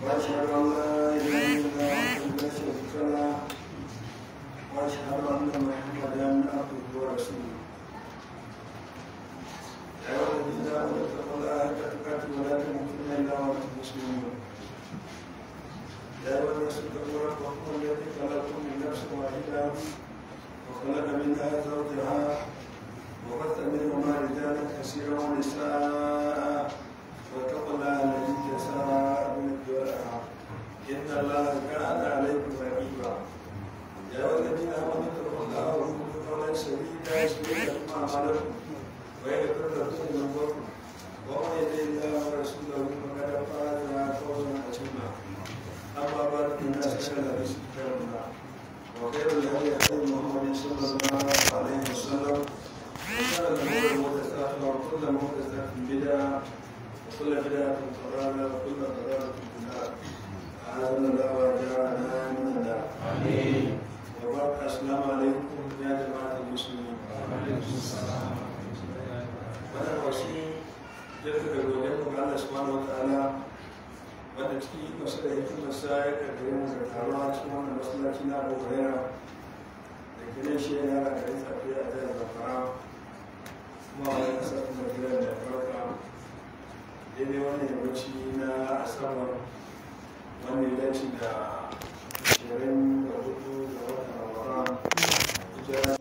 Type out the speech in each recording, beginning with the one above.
واشهد ان لا اله الا الله لا شريك له واشهد ان محمدا عبده ورسوله يا ايها الذين امنوا اتقوا الله حق تقاته ولا تموتن الا وانتم مسلمون يا ايها الناس اتقوا ربكم الذي خلقكم من نفس واحده وخلق منها زوجها وبث منهما رجالا كثيرا ونساء واتقوا الله الذي تساءلون به والارحام ان الله كان عليكم رقيبا يا ايها الذين امنوا اتقوا الله وقولوا قولا سديدا يصلح لكم اعمالكم ويغفر لكم ذنوبكم ومن يطع الله ورسوله فقد فاز فوزا عظيما اما بعد فان اسال الحديث كتاب الله وخير الهدي هدي محمد صلى الله عليه وسلم وشر الامور محدثاتها وكل محدثات بدعه وكل بدعه ضلاله وكل ضلاله في النار اعاذنا الله واجعلنا من النار امين وبارك السلام عليكم يا جماعه المسلمين وعليكم السلام wannan wasu yadda da godiyar mu ga Allah subhanahu wa ta'ala wanda cikin masu da hikimarsa ya kaddare mu da taruwa cikin wannan masallaci na Abu Hurairah da gidan shi yana da garin safiya a jihar Zamfara kuma wani kasar kuma gidan da farka daidai wannan yammaci na asabar wanda ya dace da ashirin da hudu da watan Ramadan hijira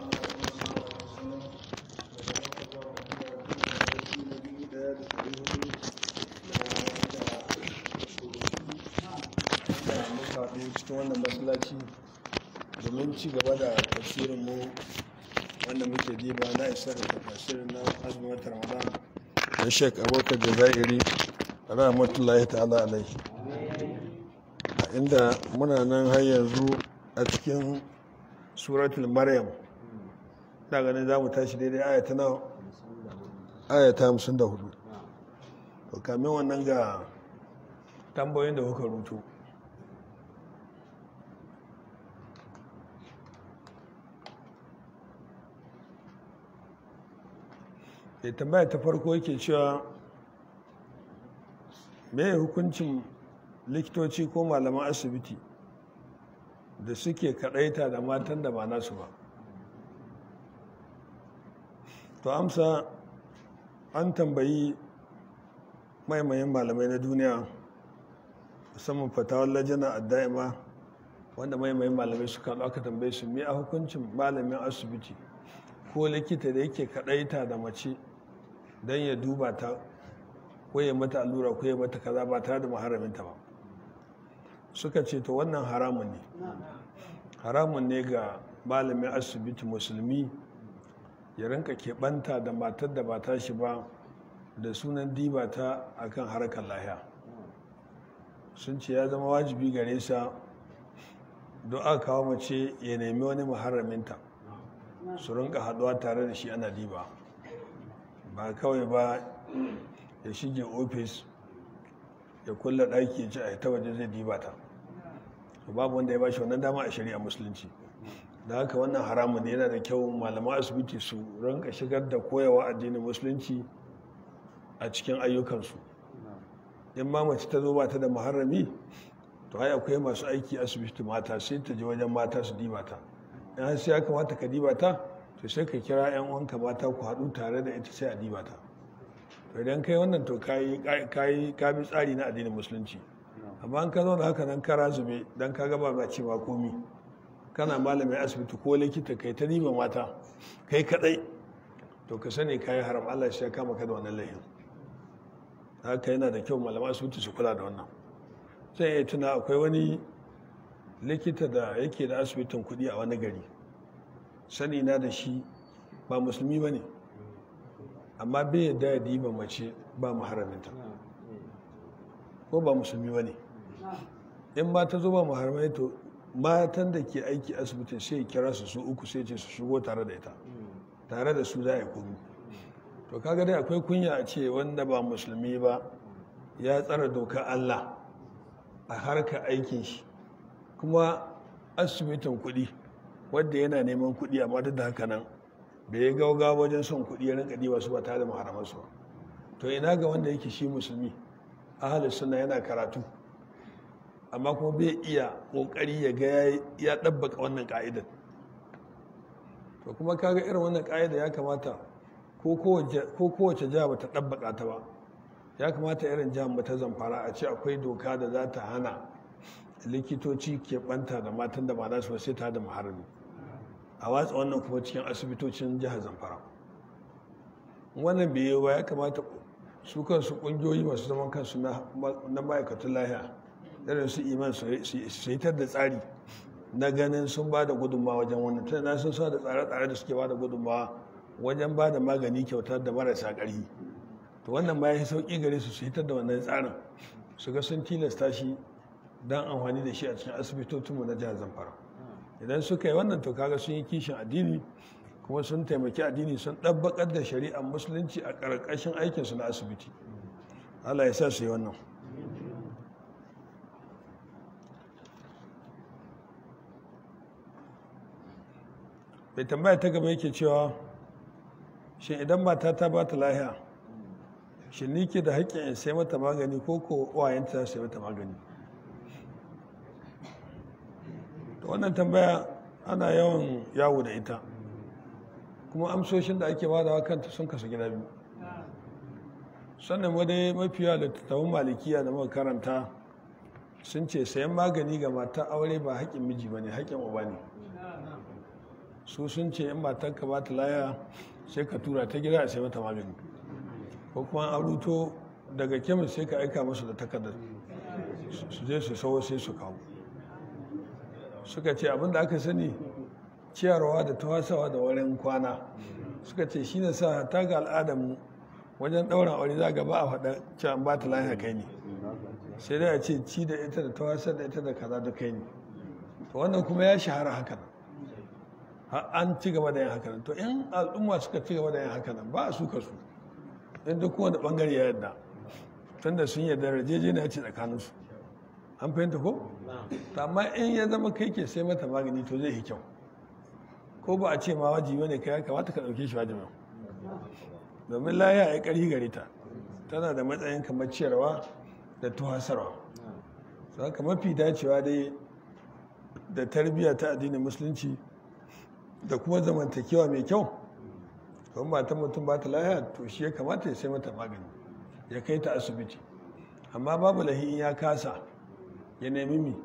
cikin wannan masallaci domin ci gaba da tafsirin mu wanda muke diba na isar da tafsirin na azumin watan ramadan da shek abokan jazairi rahmatullahi ta'ala alaihi inda muna nan har yanzu a cikin suratul maryam da ganin za mu tashi daidai ayata na ayata hamsin da hudu to kamin wannan ga tambayoyin da kuka rutu da tambaya ta farko yake cewa me hukuncin likitoci ko malaman asibiti da suke kadaita da matan da ba nasu ba to amsa an tambayi maimayin malamai na duniya musamman fatawar lajina a da'ima wanda maimayin malamai suka aka tambaye su me a hukuncin malamin asibiti ko likita da yake kadaita da mace don ya duba ta ko ya mata allura ko ya mata kaza ba tare da maharaminta ba suka ce to wannan haramun ne haramun ne ga malamin asibiti musulmi ya rinka keɓanta da matar da ba ta shi ba da sunan diba ta akan harkar lahiya sun ce ya zama wajibi gare sa don aka kawo mace ya nemi wani maharaminta su rinka haɗuwa tare da shi ana diba ba kawai ba ya shige ofis ya kulla ɗaki ya ci a ta waje zai diba ta babu wanda ya ba shi wannan dama a shari'a musulunci da haka wannan haramun ne yana da kyau malaman asibiti su ranka shigar da koyawa addinin musulunci a cikin ayyukansu in ma mace ta zo ba ta da muharrami to ai akwai masu aiki asibiti mata sai ta je wajen mata su diba ta in har sai ya kamata ka diba ta to sai ka kira 'yan uwanka mata ku haɗu tare da ita sai a diba ta to idan kai wannan to ka bi tsari na addinin musulunci amma an ka zo da haka nan kara zube don ka gaba ba cewa komi kana malamin asibiti ko likita kai ta diba mata kai kadai to ka sani kayi haram Allah shi ya kama ka da wannan laifin haka yana da kyau malaman asibiti su kula da wannan sai ya tuna akwai wani likita da yake da asibitin kuɗi a wani gari sani na da shi ba musulmi ba ne amma bai yadda ya diba mace ba maharaminta ko ba musulmi ba ne in ma ta zo ba maharamai to matan da ke aiki asibitin sai kira su su uku sai ce su shigo tare da ita tare da su za a yi komi to kaga dai akwai kunya a ce wanda ba musulmi ba ya tsara dokar allah a harkar aikin shi kuma asibitin kuɗi wadda yana neman kuɗi amma duk da haka nan da ya gauga wajen son kuɗi ya rinka ɗiba su ba tare da maharamansu ba to ina ga wanda yake shi musulmi ahalus suna yana karatu amma kuma bai iya kokari ya ga ya ɗabbaka wannan ka'idar to kuma kaga irin wannan ka'ida ya kamata ko kowace jiha bata ɗabbaka ta ba ya kamata irin jihar mu ta zamfara a ce akwai doka da za ta hana likitoci ke banta da matan da ba za su sai ta da maharami a watsa wannan kuma cikin asibitocin jihar zamfara wannan bai yi ba ya kamata su kansu kungiyoyi masu zaman kansu na ma'aikatan lahiya irin su iman su hitar da tsari na ganin sun ba da gudunmawa wajen wannan tana sun sa da tsare-tsare da suke ba da gudunmawa wajen ba da magani kyauta da marasa ƙarfi to wannan ma ya sauƙi gare su su hitar da wannan tsarin su ga sun tilasta shi don amfani da shi a cikin asibitocinmu na jihar zamfara idan suka yi wannan to kaga sun yi kishin addini kuma sun taimaki addini sun ɗabbaƙar da shari'ar musulunci a ƙarƙashin aikinsu na asibiti allah ya sa su yi wannan bai tambaya ta gaba yake cewa shi idan mata ta ba ta lahiya shi ni ke da haƙƙin in sai mata magani ko ko wayanta sai mata magani wannan tambaya ana yawan yawo da ita kuma amsoshin da ake bada kanta sun kasu gida biyu sannan wadai mafiya da tattawun malikiya da muka karanta sun ce sayan magani ga mata aure ba haƙƙin miji ba ne haƙƙin uba ne su sun ce in matarka ba ta laya sai ka tura ta gida a sai mata magani ko kuma an ruto daga kemis sai ka aika musu da takardar su je su sawo sai su kawo suka ce abinda aka sani ciyarwa da tawasawa da wurin kwana suka ce shi ne sa ta ga al'adarmu wajen ɗaura aure za ga ba a faɗa cewa ba ta lafiya kai ne sai dai a ce ci da ita da tawasar da ita da kaza da kai ne to wannan kuma ya shahara haka nan an ci gaba da yin haka nan to in al'umma suka ci gaba da yin haka nan ba a suka su in duk kowane bangare ya yadda tunda sun yarda rajejeniya ce tsakaninsu an fahimta ko? amma in ya zama kai ke sai mata magani to zai yi kyau ko ba a ce ma wajibi ne kai kamata ka ɗauke shi wajibin domin laya ya ƙarfi gare ta tana da matsayin kamar ciyarwa da tuhasarwa su haka mafi dacewa dai da tarbiyya ta addinin musulunci da kuma zamantakewa mai kyau kuma matan mutum ba ta laya to shi ya kamata ya sai mata magani ya kai ta asibiti amma babu lahi in ya kasa ya nemi mi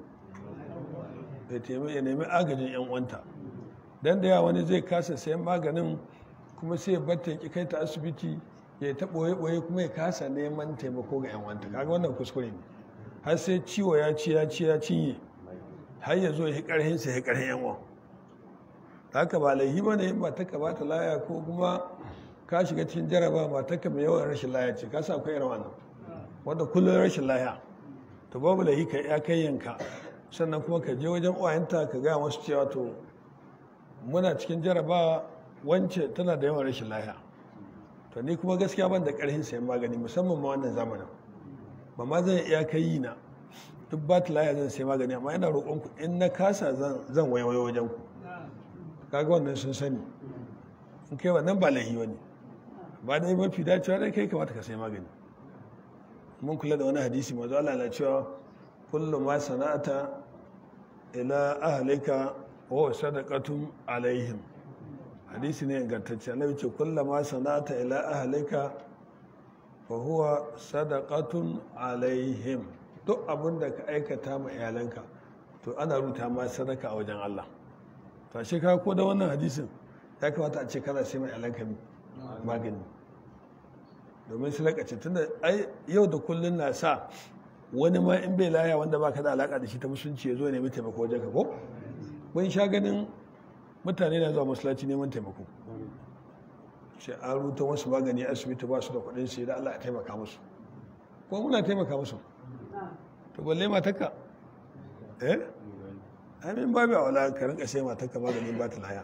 ya nemi agajin yan uwanta dan da yawa wani zai kasa sayan maganin kuma sai ya batta ki kai ta asibiti ya ta boye boye kuma ya kasa neman taimako ga yan uwanta kaga wannan kuskure ne har sai ciwo ya ci ya ci ya cinye har ya zo ya karhin sa ya karhin yan uwan haka ba laihi ba ne in ba ta ba ta laya ko kuma ka shiga cikin jaraba ba ta mai yawan rashin laya ce ka sa akwai irin wannan wanda kullum rashin laya to babu laihi ka ya kai yanka sannan kuma ka je wajen uwayenta ka gaya masu cewa to muna cikin jaraba wance tana da yawan rashin laya to ni kuma gaskiya ban da karhin sayan magani musamman ma wannan zamanin ba ma zan iya kai yi na duk ba ta laya zan sayi magani amma ina roƙon ku in na kasa zan wayo wajen ku kaga wannan sun sani in kai wannan ba laihi wani ba dai mafi dacewa dai kai kamata ka sai magani mun kula da wani hadisi mazu Allah na cewa kullu ma sana'ata ila ahlika wa sadaqatun alaihim hadisi ne ingantacce annabi ce kullu ma sana'ata ila ahlika fa huwa sadaqatun alaihim duk abin da ka aikata ma iyalanka to ana ruta ma sadaka a wajen Allah to a ka ko da wannan hadisin ya kamata a ce kana sai mai iyalanka magani domin su lakace tunda ai yau da kullun na sa wani ma in bai laya wanda ba ka da alaka da shi ta musulunci ya zo nemi taimako wajen ka ko mun sha ganin mutane na zuwa masallaci neman taimako sai an ruta wasu magani asibiti ba su da kuɗin sai da Allah ya taimaka musu ko muna taimaka musu to balle matarka eh amin babu a wala ka rinka sai matarka maganin ba ta laya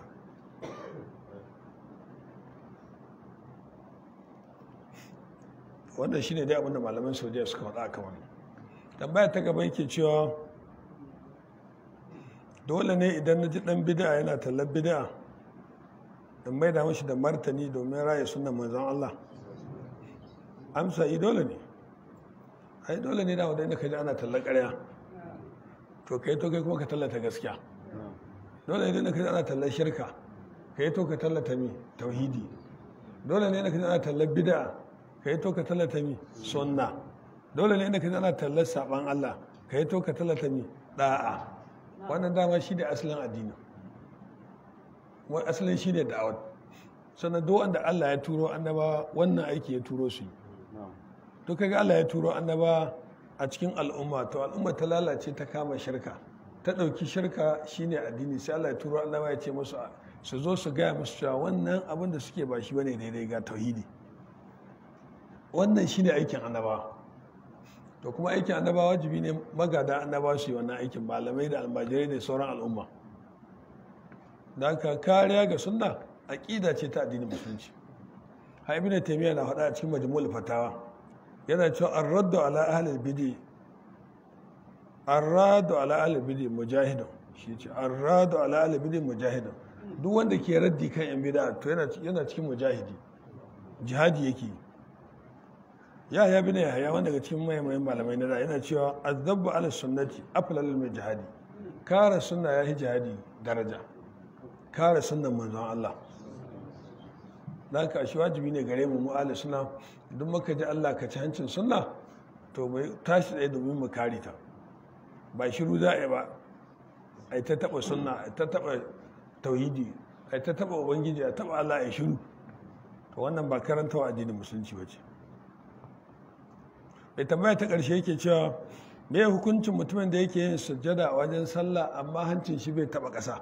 wannan shine dai abinda malaman saudiya suka faɗa aka wani tambaya ta gaba yake cewa dole ne idan na ji ɗan bida yana tallar bida in mai da mashi da martani domin raya sunan manzon Allah amsa yi dole ne ai dole ne da wadanda ka ji ana tallar ƙarya to kai to kai kuma ka tallata gaskiya dole ne ka ana tallar shirka kai to ka tallata mi tauhidi dole ne ka ana tallar bid'a kai to ka tallata mi sunna dole ne ka ana tallar saban Allah kai to ka tallata mi da'a wannan dama shi da asalin addini wani asalin shi ne da'awar sannan duk wanda Allah ya turo annaba wannan aiki ya turo su to kaga Allah ya turo annaba a cikin al'umma to al'umma ta lalace ta kama shirka ta ɗauki shirka shine addini sai Allah ya turo annaba ya ce musu su zo su gaya musu cewa wannan abin da suke ba shi bane daidai ga tauhidi wannan shine aikin annaba to kuma aikin annaba wajibi ne magada annaba su yi wannan aikin malamai da almajirai da sauran al'umma da aka kariya ga sunna aƙida ce ta addinin musulunci ha ibn taymiya na faɗa a cikin majmu'ul fatawa yana cewa ar-raddu ala ahli al-bidi ar-raddu ala ahli al-bidi mujahidun shi ce ar-raddu ala ahli al-bidi mujahidun duk wanda ke raddi kan yan bid'a to yana yana cikin mujahidi jihadi yake ya ya bi ne ya wanda daga cikin mayan malamai na da yana cewa azabbu ala sunnati aflal min jihadi kare sunna ya yi jihadi daraja kare sunan manzon Allah da ka shi wajibi ne gare mu mu'ala suna duk muka ji Allah ka ci hancin sunna to bai tashi tsaye domin mu kare ta ba shiru za a yi ba a yi ta taɓa sunna a ta taɓa tauhidi a yi ta taɓa ubangiji a taɓa Allah a shiru to wannan ba karantawa addinin musulunci ba ce bai tambaya ta ƙarshe yake cewa me hukuncin mutumin da yake yin sujjada a wajen sallah amma hancin shi bai taɓa ƙasa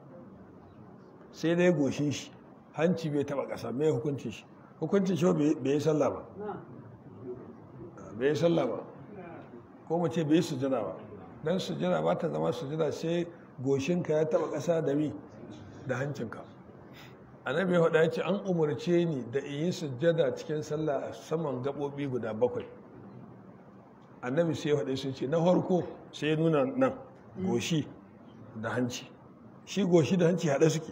sai dai goshin shi hanci bai taba ƙasa mai hukuncin shi hukuncin shi bai yi sallah ba bai yi sallah ba ko mu ce bai yi sujada ba don sujada ba ta zama sujada sai goshinka ya taba ƙasa da mi da hancinka annabi ya faɗa ya ce an umarce ni da in yi sujada cikin sallah a saman gaɓoɓi guda bakwai annabi sai ya faɗa sun ce na farko sai ya nuna nan goshi da hanci shi goshi da hanci haɗe suke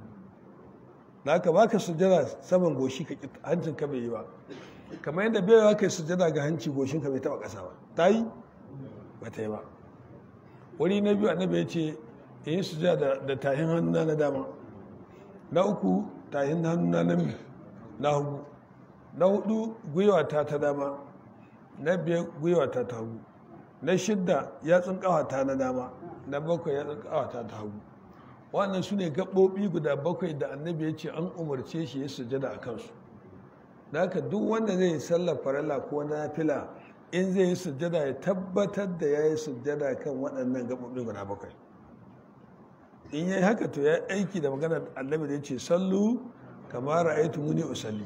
da aka baka sujada saman goshi ka hancin ka bai yi ba kamar yadda bai yawa kai sujada ga hanci goshin ka bai taba kasa ba ta yi ba ta yi ba wuri na biyu annabi ya ce in yi sujada da tahin hannuna na dama na uku tahin hannuna na na hagu na hudu gwiwata ta dama na biyar gwiwata ta hagu na shidda yatsun kawata na dama na bakwai yatsun kawata ta hagu wannan su ne gaɓoɓi guda bakwai da annabi ya ce an umarce shi ya sujada a kansu da haka duk wanda zai yi sallar farala ko na fila in zai yi sujada ya tabbatar da ya yi sujada kan waɗannan gaɓoɓi guda bakwai in yi haka to ya aiki da maganar annabi da ya ce sallu kamar ra'aytu muni usalli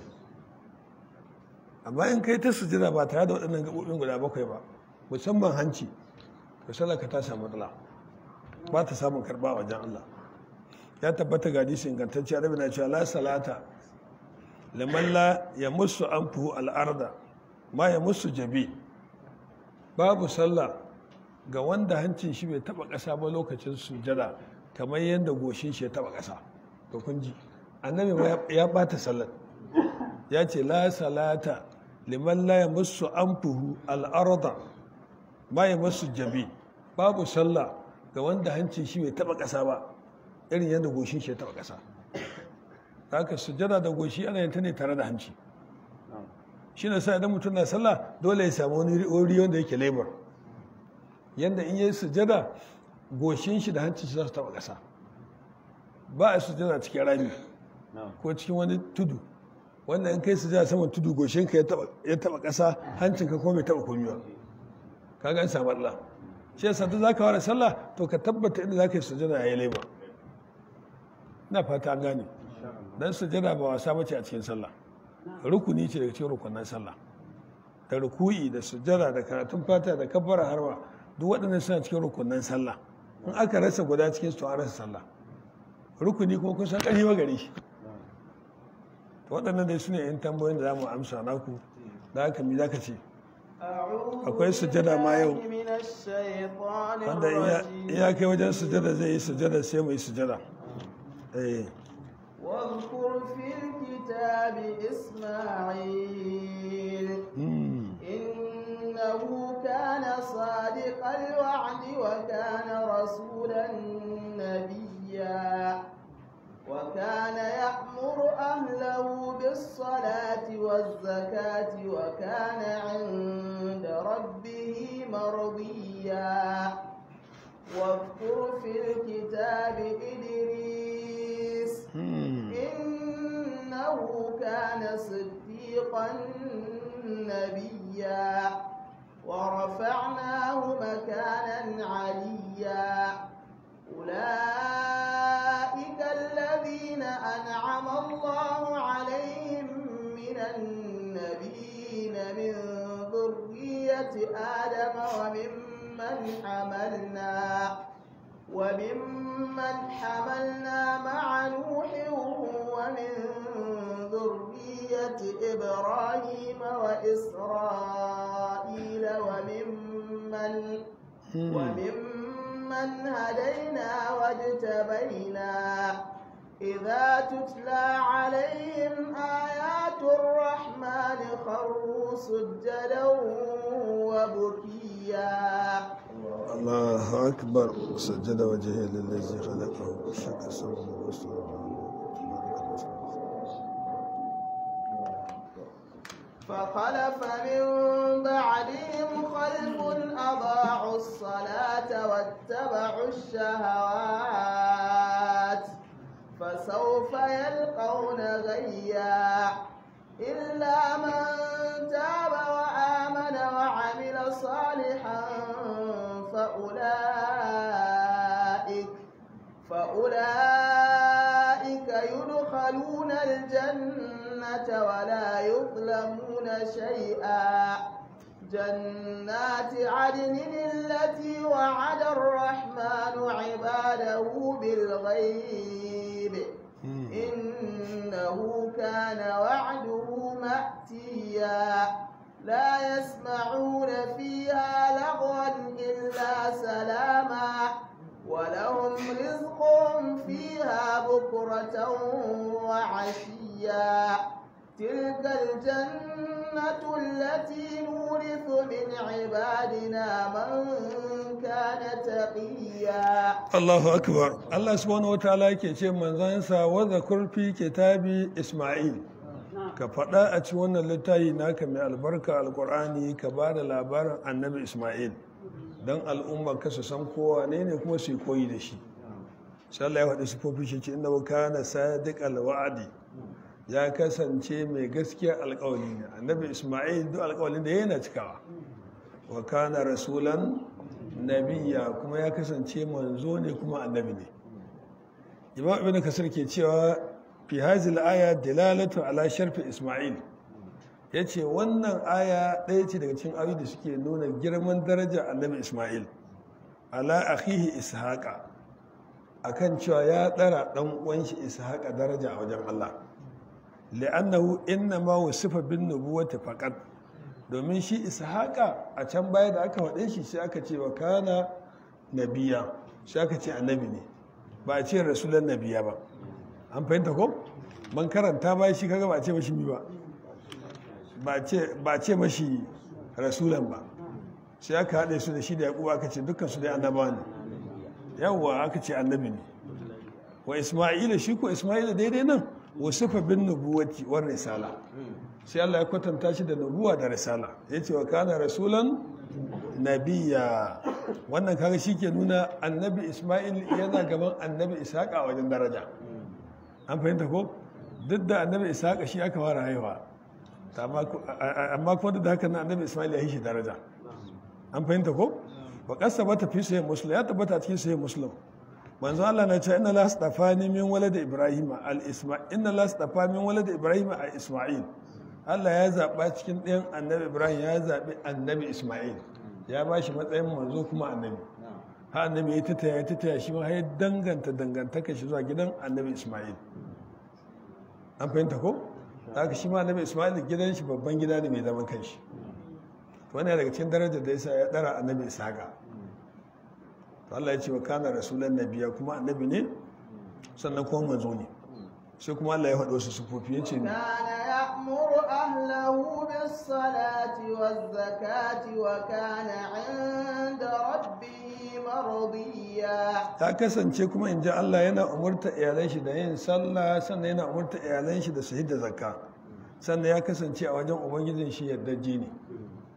amma in kai ta sujada ba tare da waɗannan gaɓoɓin guda bakwai ba musamman hanci to sallar ka ta samu matsala ba ta samun karɓa a wajen Allah ya tabbata ga hadisi ingantacce annabi na cewa la salata liman la ya musu anfuhu al'arda ma ya musu jabi babu sallah ga wanda hancin shi bai taba ƙasa ba lokacin sujada kamar yadda goshin shi ya taba ƙasa to kun ji annabi ya bata sallar ya ce la salata liman la ya musu anfuhu al'arda ma ya musu jabi babu sallah ga wanda hancin shi bai taba ƙasa ba irin yadda goshin shi ya taba ƙasa ta haka sujada da goshi ana yin ta ne tare da hanci shi na sa idan mutum na sallah dole ya samu wani wuri wanda yake labar yadda in yi sujada goshin shi da hancin shi za su taba ƙasa ba a sujada cikin rami ko cikin wani tudu wanda in kai sujada saman tudu goshin ka ya taba ƙasa hancin ka kuma bai taba komi ba ka gan samu Allah shi yasa duk zaka ware sallah to ka tabbata inda zaka yi sujada yayi labar ina fata an gane dan sujada ba wasa bace a cikin sallah rukuni ce daga cikin rukunan sallah da ruku'i da sujada da karatun fata da kabbara harwa duk waɗannan suna cikin rukunan sallah in aka rasa guda cikin su an rasa sallah rukuni kuma kun san ƙarfi ba gare shi to waɗannan dai sune yan tambayoyin da zamu amsa naku da haka mi zaka ce akwai sujada ma yau wanda iya kai wajen sujada zai yi sujada sai mu yi sujada eh واذكر في الكتاب إسماعيل إنه كان صادق الوعد وكان مرضيا واذكر في الكتاب إدريس إنه كان صديقا نبيا ورفعناه مكانا عليا أولئك الذين أنعم الله عليهم من النبيين من ذرية آدم وممن حملنا وممن حملنا مع نوح ومن ذرية إبراهيم وإسرائيل وممن وممن هدينا واجتبينا إذا تتلى عليهم آيات الرحمن خروا سجدا وبكيا الله أكبر سجد وجهه للذي خلقه شك سوى فخلف من بعدهم خلف أضاعوا الصلاة واتبعوا الشهوات فسوف يلقون غيا إلا من تاب وآمن وعمل صالحا فأولئك فأولئك يدخلون الجنة ولا يظلمون شيئا جنات عدن التي وعد الرحمن عباده بالغيب إنه كان وعده مأتيا لا يسمعون فيها لغوا إلا سلاما ولهم رزقهم فيها بكرة وعشيا تلك الجنة التي نورث من عبادنا من كان تقيا Allahu akbar Allah subhanahu wataala yake ce manzansa wa zakur fi kitabi Isma'il ka faɗa a ci wannan littafi naka mai albarka alkur'ani ka ba da labarin annabi Isma'il don al'umma ka su san kowa ne ne kuma su yi koyi da shi sai Allah ya faɗi sifofi shi ce inda kana sadiq alwa'adi ya kasance mai gaskiya alƙawali ne annabi Isma'il duk alƙawalin da yana cikawa wa kana rasulan nabiya kuma ya kasance manzo ne kuma annabi ne imam ibn kasir ke cewa fi hazil aya dalalatu ala sharfi isma'il yace wannan aya ɗaya ce daga cikin ayoyi da suke nuna girman daraja annabi isma'il ala akhihi ishaqa akan cewa ya ɗara ɗan uwan shi ishaqa daraja a wajen Allah li'annahu innama wasifa bin nubuwati faqat domin shi ishaqa a can baya da aka faɗe shi sai aka ce wa kana nabiya sai aka ce annabi ne ba a ce rasulan nabiya ba an fahimta ko man karanta ba shi kaga ba a ce mashi mi ba ba a ce mashi rasulan ba sai aka haɗe su da shi da yaƙuwa aka ce dukkan su dai annabawa ne yawwa aka ce annabi ne wa isma'ila shi ko isma'ila daidai nan wasifa bin nubuwati war risala sai Allah ya kwatanta shi da nubuwa da risala ya ce wa kana rasulan nabiya wannan kaga shi ke nuna annabi ismail yana gaban annabi ishaqa a wajen daraja an fahimta ko duk da annabi ishaqa shi aka fara haihuwa amma kuma duk da haka na annabi ismail ya yi shi daraja an fahimta ko wa kasa bata fi sahih muslim ya tabbata cikin sahih muslim manzo Allah na ce inna la astafani min walad ibrahim al isma inna la astafani min walad ibrahim al isma'il Allah ya zaba cikin ɗayan annabi ibrahim ya zabi annabi isma'il ya ba shi matsayin manzo kuma annabi ha annabi ya tattaya ya tattaya shi ma ya danganta dangantaka shi zuwa gidan annabi isma'il an fahimta ko haka shi ma annabi isma'il gidan shi babban gida ne mai zaman kanshi wani daga cikin darajar da yasa ya dara annabi ishaqa to Allah ya ce wa kana rasulan nabiya kuma annabi ne sannan kuma manzo ne sai kuma Allah ya faɗo su sufofi ya ce kana ya'muru ahlahu bis salati waz zakati wa kana 'inda rabbihi mardiya ta kasance kuma in ji Allah yana umurta iyalan shi da yin sallah sannan yana umurta iyalan shi da su da zakka sannan ya kasance a wajen ubangijin shi yardajje ne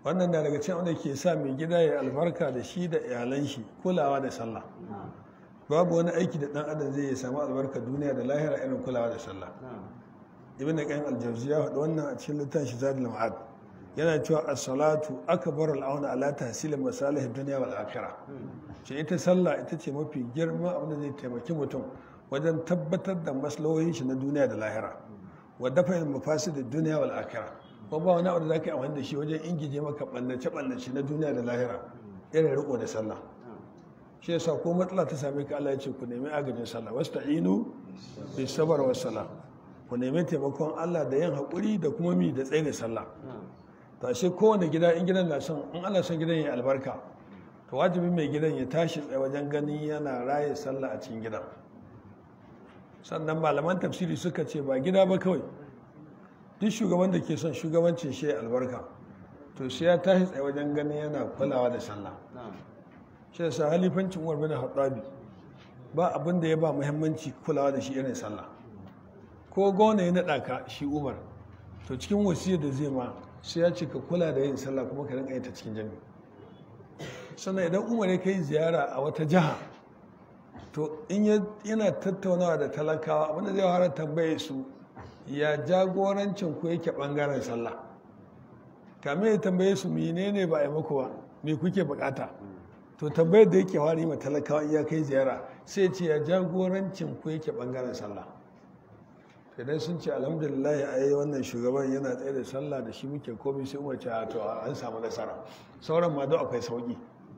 wannan na daga cikin wanda ke sa mai gida ya albarka da shi da iyalan shi kulawa da sallah babu wani aiki da dan adam zai samu albarka duniya da lahira irin kulawa da sallah ibn qayyim al-jawziy ya faɗi wannan a cikin littafin shi zadul ma'ad yana cewa as-salatu akbar al-aun ala tahsil masalih ad-dunya wal akhirah ce ita sallah ita ce mafi girma abin da zai taimaki mutum wajen tabbatar da maslahohin shi na duniya da lahira wa dafa mafasid ad-dunya wal akhirah ko ba wani abu da zaka yi amfani da shi wajen ingije maka ballace ballace na duniya da lahira irin riko da sallah shi yasa ko matsala ta same ka Allah ya ce ku nemi agajin sallah wasta'inu bis sabr was salah ku nemi taimakon Allah da yin haƙuri da kuma mi da tsaye da sallah ta shi kowane gida in gidan na son in ana son gidan ya albarka to wajibi mai gidan ya tashi tsaye wajen ganin yana raye sallah a cikin gidan sannan malaman tafsiri suka ce ba gida ba kawai duk shugaban da ke son shugabancin shi albarka to sai ya tashi tsaye wajen ganin yana kulawa da sallah shi yasa halifancin umar bin hattabi ba abin da ya ba muhimmanci kulawa da shi irin sallah ko gona ya naɗa ka shi umar to cikin wasiyar da zai ma sai ya ce ka kula da yin sallah kuma ka rinka yin ta cikin jami'i sannan idan umar ya kai ziyara a wata jiha to in yana tattaunawa da talakawa abinda zai fara tambaye su ya jagorancin ku yake bangaren sallah kame ya tambaye su menene ba a maku ba me kuke bukata to tambayar da yake fara yi ma talakawa iya kai ziyara sai ce ya jagorancin ku yake bangaren sallah idan sun ce alhamdulillah a yi wannan shugaban yana tsaye da sallah da shi muke komi sai umar ce to an samu nasara sauran ma don akwai sauki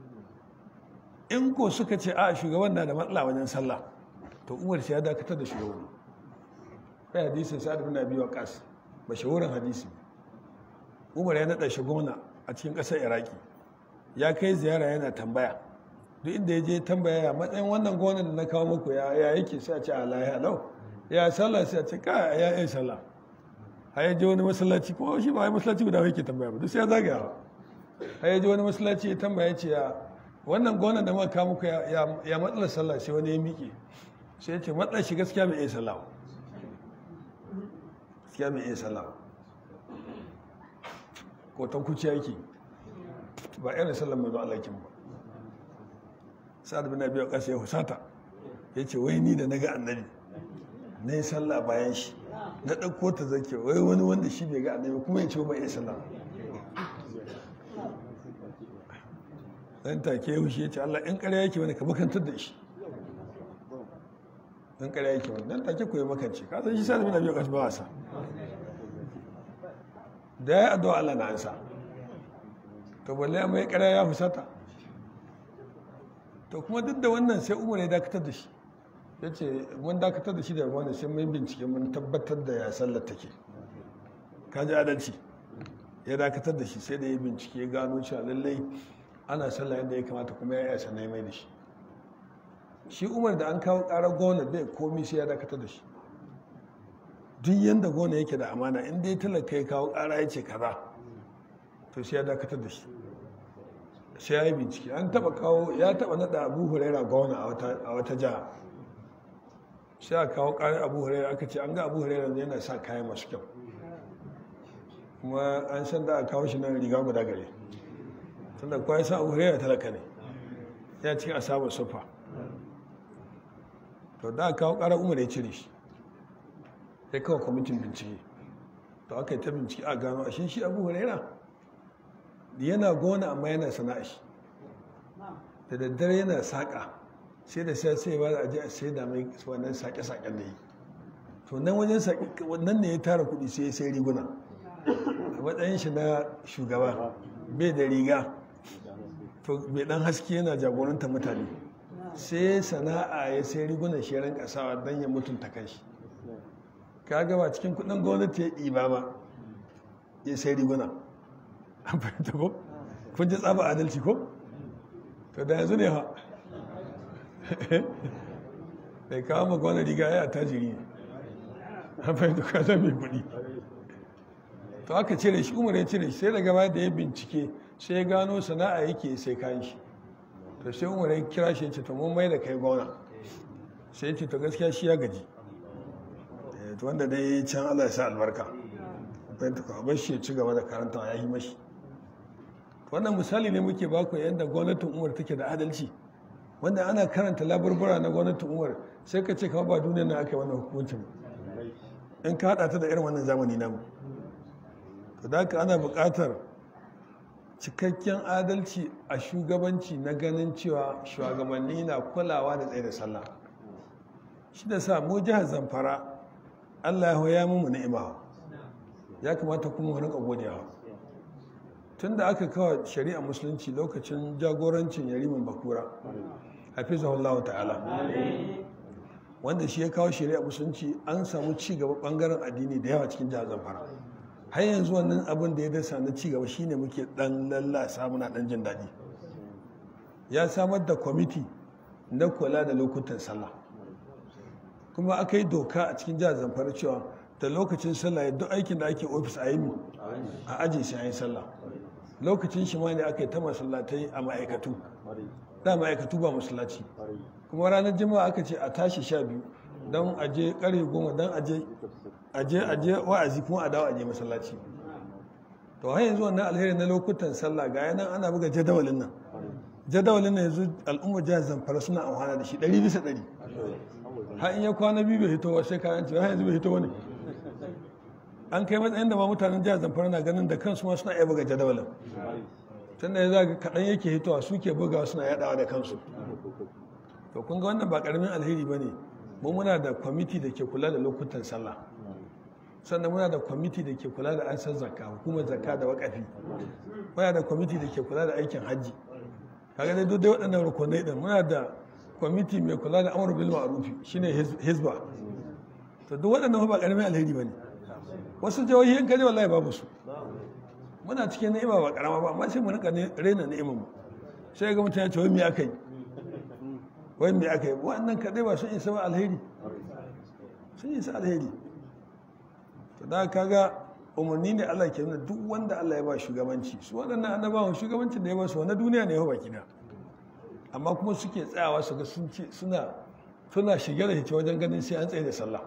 in ko suka ce a shugaban na da matsala wajen sallah to umar ce ya dakatar da shugaban kai hadisin sa'ad bin abi waqas mashahurin hadisi umar ya nada shi gwamna a cikin ƙasar iraki ya kai ziyara yana tambaya duk inda ya je tambaya matsayin wannan gwamnan da na kawo muku ya yake sai a ce a lahiya lau ya sallah sai a ce ka ya yi sallah a yaji wani masallaci ko shi ba wai masallaci guda yake tambaya ba duk sai ya zagaya a yaji wani masallaci ya tambaya ce ya wannan gonan da muka muku ya matsalar sallah sai wani ya miƙe sai ya ce matsalar shi gaskiya bai iya sallah gaskiya bai iya sallah ko tan kuci yake ba irin sallar mai zuwa alakin ba sa'ad bin abi waqas ya husata yace wai ni da naga annabi na yi sallah bayan shi na ɗauko ta zake wai wani wanda shi bai ga annabi kuma ya ce ba iya sallah dan take ya hushe ya ce Allah in ƙarya yake wani ka makantar da shi in ƙarya yake wani dan take koyi makance ka san shi sa bin abi kashi ba wasa da ya addu'a Allah na ansa to balle mai ƙarya ya fusata to kuma duk da wannan sai Umar ya dakatar da shi ya ce mun dakatar da shi da wani sai mun bincike mun tabbatar da ya sallar take ka ji adalci ya dakatar da shi sai da ya bincike ya gano cewa lallai ana sallah yadda ya kamata kuma ya yasa na mai da shi shi umar da an kawo ƙarar gona bai komi sai ya dakatar da shi duk yadda gona yake da amana in dai talaka ya kawo ƙara ya ce kaza to sai ya dakatar da shi sai ya yi bincike an taba kawo ya taba nada abu huraira gona a wata jiha sai a kawo ƙarar abu huraira aka ce an ga abu huraira yana sa kayan masu kyau kuma an san da a kawo shi nan riga guda gare tunda kuwa ya sa abu huraira talaka ne ya cikin asabar sufa to da a kawo ƙarar umar ya cire shi ya kawo kwamitin bincike to aka yi ta bincike a gano a shi abu huraira yana gona amma yana sana'a shi da daddare yana saƙa sai da sai sai ba da aje a sai da mai wannan saƙe-saƙen da yi to nan wajen saƙe nan ne ya tara kuɗi sai ya sai riguna a matsayin shi na shugaba bai da riga to bai dan haske yana jagoranta mutane sai sana'a ya sai rigunan shi ran kasawa don ya mutunta kanshi ka gaba cikin kuɗin gwamnati ya ɗiba ba ya sai riguna an fahimta ko kun ji tsaba adalci ko to da yanzu ne ha bai kawo maka wani riga ya tajiri ne an fahimta ka zan mai kuɗi to aka cire shi umar ya cire shi sai daga baya da ya bincike sai ya gano sana'a yake sai kayan shi to sai umar ya kira shi ya ce to mun mai da kai gona sai ya ce to gaskiya shi ya gaji to wanda dai can Allah ya sa albarka fahimta ko bar shi ya ci gaba da karanta ya yi mashi wannan misali ne muke baku yadda gwamnatin umar take da adalci wanda ana karanta laburbura na gwamnatin umar sai ka ce kama ba duniya na aka yi wannan hukuncin in ka haɗa ta da irin wannan zamani namu to da haka ana buƙatar cikakken adalci a shugabanci na ganin cewa shugabanni na kulawa da tsaye da sallah shi da sa mu jihar zamfara allah ya mu ni'ima ya kamata kuma mu rinka godewa tun da aka kawo shari'a musulunci lokacin jagorancin yarimin bakura hafizahullah ta'ala wanda shi ya kawo shari'a musulunci an samu ci gaba bangaren addini da yawa cikin jihar zamfara har yanzu wannan abin da ya dasa na ci gaba shine muke dan lallasa muna dan jin daɗi ya samar da kwamiti na kula da lokutan sallah kuma aka yi doka a cikin jihar zamfara cewa da lokacin sallah ya duk aikin da ake ofis a yi a ajiye sai an yi sallah lokacin shi ma ne aka yi ta masallatai a ma'aikatu da ma'aikatu ba masallaci kuma ranar jima'a aka ce a tashi sha biyu don aje ƙarfe goma don aje aje aje wa'azi kuma a dawo aje masallaci to har yanzu wannan alheri na lokutan sallah ga yanan ana buga jadawalin nan jadawalin nan yanzu al'ummar jihar zamfara suna amfana da shi ɗari bisa ɗari har in ya kwana biyu bai hito sai kayan ci har yanzu bai hito wani an kai matsayin da ma mutanen jihar zamfara na ganin da kansu ma suna iya buga jadawalin tun da ya zaga kaɗan yake hitowa suke bugawa suna yaɗawa da kansu to kun ga wannan ba ƙaramin alheri ba ne mu muna da kwamiti da ke kula da lokutan sallah sannan muna da kwamiti da ke kula da ansar zakka hukumar zakka da wakafi muna da kwamiti da ke kula da aikin hajji kaga dai duk waɗannan rukunai din muna da kwamiti mai kula da amur bil ma'rufi shine hizba to duk waɗannan ba ƙaramin alheri bane wasu jihohi in kaje wallahi babu su muna cikin ni'ima ba karama ba amma sai mu rika rena ni'imar mu sai ga mutum ya ce wai me aka yi wai me aka yi wannan kaɗai ba sun isa ba alheri sun isa alheri to da kaga umarni ne Allah ke nuna duk wanda Allah ya ba shugabanci su waɗannan annabawan shugabancin da ya ba su wani duniya ne ya ba kina amma kuma suke tsayawa su ga sun ce suna suna shige da hice wajen ganin sai an tsaye da sallah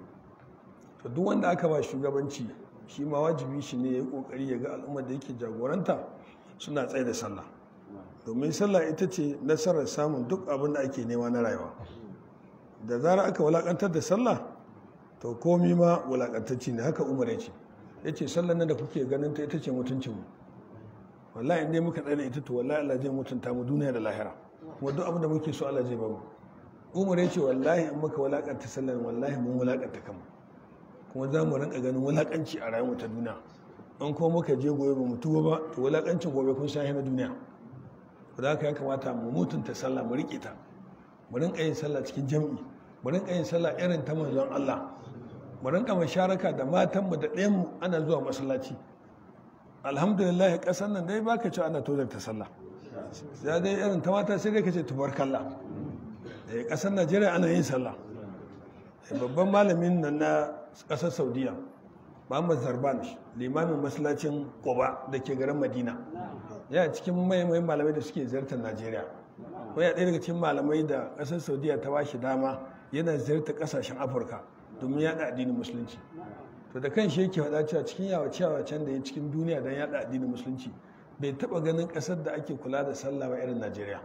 to duk wanda aka ba shugabanci shi ma wajibi shi ne ya yi kokari ya ga al'ummar da yake jagoranta suna tsaye da sallah domin sallah ita ce nasarar samun duk abin da ake nema na rayuwa da zara aka wulakantar da sallah to komi ma wulakantacci ne haka umar ya ce ya ce sallar nan da kuke ganin ta ita ce mutuncinmu wallahi in dai muka tsaye da ita to wallahi Allah zai mutunta mu duniya da lahira kuma duk abin da muke so Allah zai ba mu umar ya ce wallahi in muka wulakanta sallar wallahi mun wulakanta kanmu kuma za mu rinka ganin wulakanci a rayuwar ta duniya in kuma muka je gobe ba mu tuba ba to wulakancin gobe kun sha na duniya da haka ya kamata mu mutunta sallah mu riƙe ta mu rinka yin sallah cikin jam'i mu rinka yin sallah irin ta manzon Allah mu rinka masharaka da matanmu da ɗayanmu ana zuwa masallaci alhamdulillah ƙasar nan dai baka ci ana tozarta sallah sai dai irin ta mata sai dai ka ce tubarkalla da ƙasar Najeriya ana yin sallah babban malamin nan na ƙasar Saudiya Muhammad Zarban limamin masallacin Quba da ke garin Madina yana cikin maimai malamai da suke ziyartar Najeriya ko ya ɗaya daga cikin malamai da ƙasar Saudiya ta ba shi dama yana ziyartar ƙasashen Afirka domin yaɗa addinin musulunci to da kan shi yake faɗa cewa cikin yawace can da ya cikin duniya don yaɗa addinin musulunci bai taɓa ganin ƙasar da ake kula da sallah ba irin Najeriya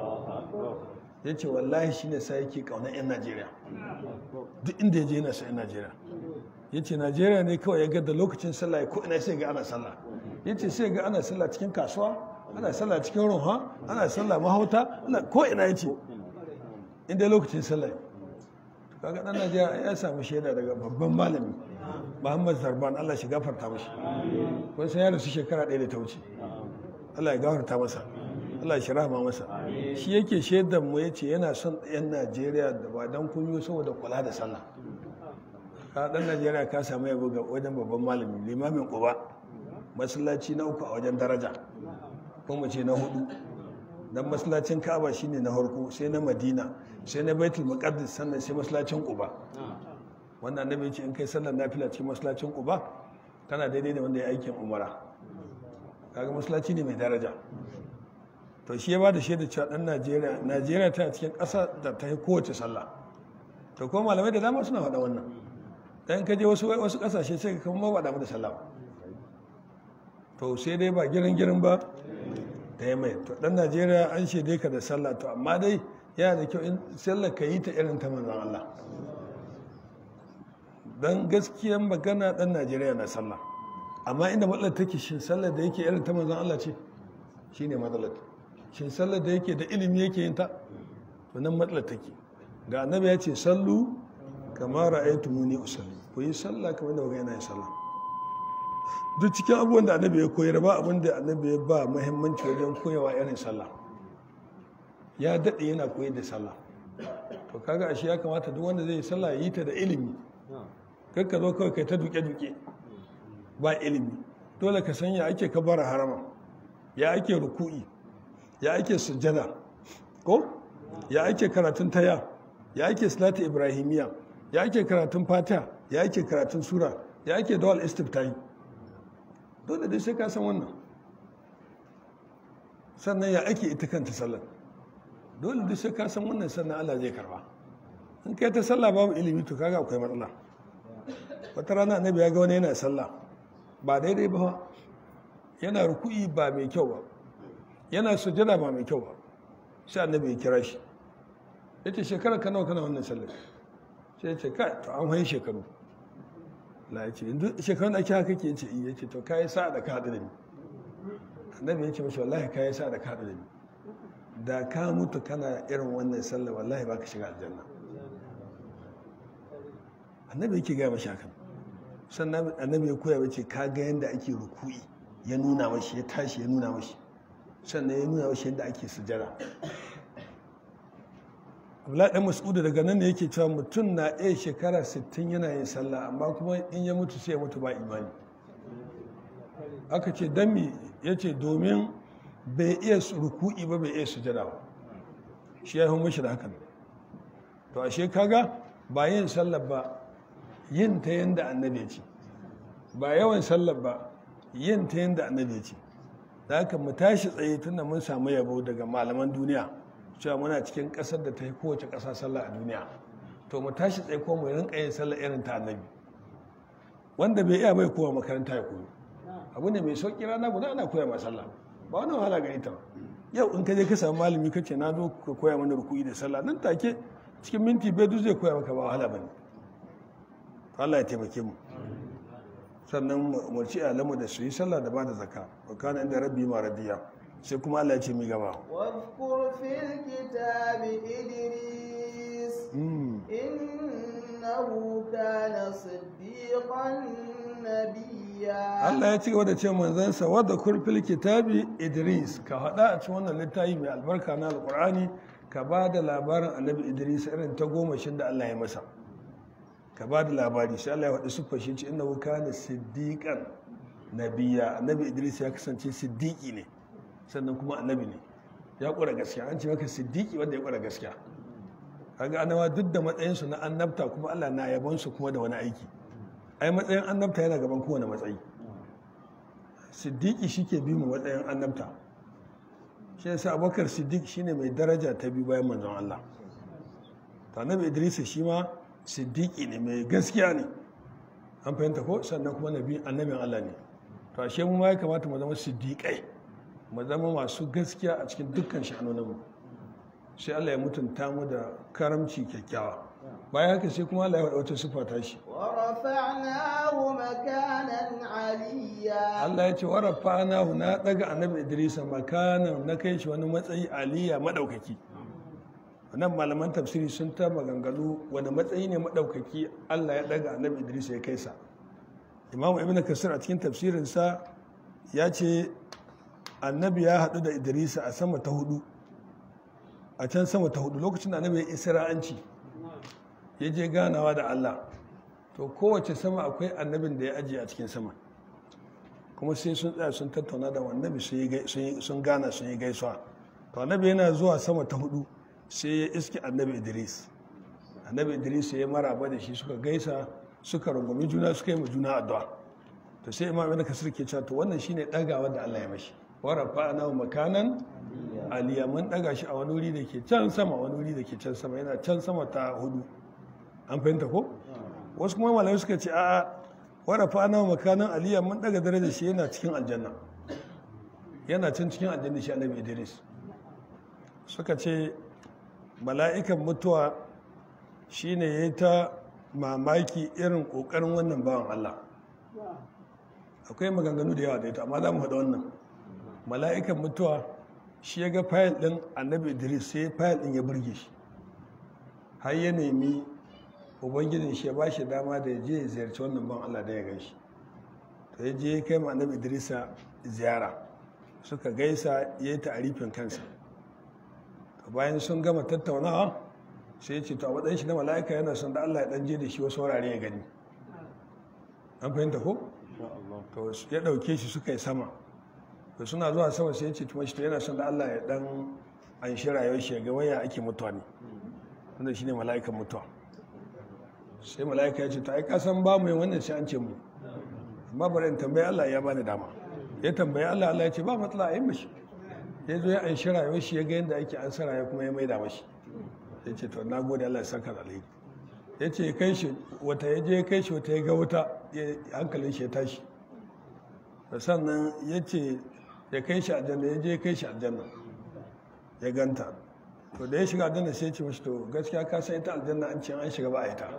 ya ce wallahi shi ne sa yake ƙaunar 'yan Najeriya duk inda ya je yana sa 'yan Najeriya ya ce Najeriya ne kawai ya ga da lokacin sallah ko ina sai ga ana sallah ya ce sai ga ana sallah cikin kasuwa ana sallah cikin runha ana sallah mahauta ko ina ya ce inda lokacin sallah kaga dan Najeriya ya samu shaida daga babban malami Muhammad Zarban Allah shi gafarta mashi kun san ya rasu shekara ɗaya da ta wuce Allah ya gafarta masa Allah ya rahama masa shi yake shaidar mu yace yana son yan Najeriya da ba dan kunyo saboda kula da sallah ka dan Najeriya ka samu yabo ga wajen babban malami limamin Quba masallaci na uku a wajen daraja ko mu ce na hudu dan masallacin Ka'aba shine na farko sai na Madina sai na Baitul Muqaddas sannan sai masallacin Quba wannan annabi ce in kai sallar nafila cikin masallacin Quba kana daidai da wanda ya aikin umara kaga masallaci ne mai daraja to shi ya bada shaida cewa dan Najeriya Najeriya tana cikin ƙasa da ta yi kowace sallah to ko malamai da dama suna faɗa wannan dan ka je wasu wasu ƙasashe sai ka kuma ba damu da sallah to sai dai ba girin girin ba ta yi mai to dan najeriya an shaide ka da sallah to amma dai yana da kyau in sallah ka yi ta irin ta manzon Allah don gaskiyan magana dan najeriya na sallah amma inda matsalar take shin sallar da yake irin ta manzon Allah ce shine matsalar shin sallar da yake da ilimi yake yin ta to nan matsalar take ga annabi ya ce sallu kamar ra'aytumuni usalli ku yi sallah kamar da yana yin sallah duk cikin abubuwan da annabi ya koyar ba abin da annabi ya ba muhimmanci wajen koyawa irin sallah ya daɗe yana koyar da sallah to kaga ashe ya kamata duk wanda zai yi sallah ya yi ta da ilimi kakka zo kawai kai ta duke-duke ba ilimi dole ka san ya ake kabara harama ya ake ruku'i ya ake sujjada ko ya ake karatun taya ya ake salatu ibrahimiya ya ake karatun fatiha ya ake karatun sura ya ake dawal istiftahi dole dai sai ka san wannan sannan ya ake ita kanta sallar dole dai sai ka san wannan sannan Allah zai karba in kai ta sallah babu ilimi to kaga akwai matsala wata rana annabi ya ga wani yana sallah ba daidai ba yana ruku'i ba mai kyau ba yana sujada ba mai kyau ba sai annabi ya kira shi ya ce shekara ka nawa kana wannan sallar sai ya ce kai to an hain shekaru la ya ce yanzu shekarun ake haka ke ce iya ce to kayi sa da ka haɗu da ni annabi ya ce mashi wallahi kayi sa da ka haɗu da ni da ka mutu kana irin wannan sallar wallahi ba ka shiga aljanna annabi yake gaya mashi hakan sannan annabi ya koya mace ka ga yadda ake ruku'i ya nuna mashi ya tashi ya nuna mashi sannan ya nuna mashi yadda ake sujara abdullahi dan mas'udu daga nan ne yake cewa mutum na iya shekara 60 yana yin sallah amma kuma in ya mutu sai ya mutu ba imani aka ce dan mi yace domin bai iya ruku'i ba bai iya sujada ba shi ya yi mashi da hakan to ashe kaga ba yin sallah ba yin ta yanda annabi ya ce ba yawan sallah ba yin ta yanda annabi ya ce da haka mu tashi tsaye tunda mun samu yabo daga malaman duniya cewa muna cikin ƙasar da ta yi kowace ƙasa sallah a duniya to mu tashi tsaye ko mu rinka yin sallah irin ta annabi wanda bai iya bai kowa makaranta ya koyo abu ne mai sauƙi rana guda ana koya ma sallah ba wani wahala gare ta ba yau in ka je ka samu malami kace na zo ka koya mana ruku'i da sallah nan take cikin minti bai duk zai koya maka ba wahala bane Allah ya taimake mu sannan mu ci alamu da su yi sallah da ba da zakka wa kana inda rabbi ma radiya sai kuma Allah ya ce mi gaba واذكر في الكتاب إدريس إنه كان صديقا نبيا Allah ya ci gaba da ce manzansa wadda kurfil kitabi Idris ka haɗa a cikin wannan littafi mai albarka na alƙur'ani ka ba da labarin annabi Idris irin ta gomashin da Allah ya masa ka ba da labari sai Allah ya faɗi siffar shi ce innahu kana siddiqan nabiyya annabi Idris ya kasance siddiqi ne sannan kuma annabi ne ya ƙura gaskiya an ce maka siddiqi wanda ya ƙura gaskiya kaga annawa duk da matsayinsu na annabta kuma Allah na yabon su kuma da wani aiki ai matsayin annabta yana gaban kowane matsayi siddiqi shike bi mu matsayin annabta shi yasa abubakar siddiq shine mai daraja ta biyu bayan manzon Allah to annabi idris shi ma siddiqi ne mai gaskiya ne an fahimta ko sannan kuma nabi annabin Allah ne to ashe mu ma ya kamata mu zama siddiqai mu zama masu gaskiya a cikin dukkan sha'anoninmu sai Allah ya mutunta mu da karamci kyakkyawa bayan haka sai kuma Allah ya faɗa wata sifa ta shi ورفعناه مكانا عليا Allah ya ce wa rafa'nahu na daga annabi Idris makanan na kai shi wani matsayi aliya madaukaki nan malaman tafsiri sun ta maganganu wani matsayi ne madaukaki Allah ya daga annabi Idris ya kai sa Imam Ibn Kasir a cikin tafsirinsa ya ce annabi ya haɗu da Idris a sama ta hudu a can sama ta hudu lokacin da annabi ya isra'anci ya je ganawa da Allah to kowace sama akwai annabin da ya ajiye a cikin sama kuma sai sun tsaya sun tattauna da annabi sun gana sun yi gaisuwa to annabi yana zuwa sama ta hudu sai ya iske annabi idris annabi idris ya yi maraba da shi suka gaisa suka rungumi juna suka yi ma juna addu'a to sai imam ibn kasir ke cewa to wannan shine dagawa da Allah ya mashi wa rafa'na makanan aliya mun daga shi a wani wuri da ke can sama wani wuri da ke can sama yana can sama ta hudu an fahimta ko wasu kuma malamai suka ce a'a wara fa ana makanan aliya mun daga darajar shi yana cikin aljanna yana can cikin aljanna shi annabi idris suka ce mala'ikan mutuwa shine ya yi ta mamaki irin ƙoƙarin wannan bawan allah akwai maganganu da yawa da ita amma za mu haɗa wannan mala'ikan mutuwa shi ya ga fayil ɗin annabi idris sai fayil ɗin ya burge shi har ya nemi ubangijin shi ya ba shi dama da ya je ya ziyarci wannan ban allah da ya gan shi to ya je ya kai ma annabi idrisa ziyara suka gaisa ya yi ta'arifin kansa to bayan sun gama tattaunawa sai ya ce to a matsayin shi na mala'ika yana son da allah ya ɗan je da shi wasu wurare ya gani an fahimta ko to ya ɗauke shi suka yi sama to suna zuwa sama sai ya ce tuma shi to yana son da Allah ya dan an shi rayuwar shi ga waya ake mutuwa ne wanda shine mala'ikan mutuwa sai mala'ika ya ce to ai ka san ba mu yin wannan sai an ce mu amma bari in tambayi Allah ya bani dama ya tambayi Allah Allah ya ce ba matsala a yi mashi ya zo ya an shi rayuwar shi ya ga yadda ake an sa rayuwa kuma ya maida mashi ya ce to na gode Allah ya saka da alheri ya ce kai shi wata ya je kai shi wata ya ga wuta hankalin shi ya tashi sannan ya ce ya kai shi aljanna ya je kai shi aljanna ya ganta to da ya shiga aljanna sai ce mashi to gaskiya ka san ita aljanna an ce an shiga ba a ita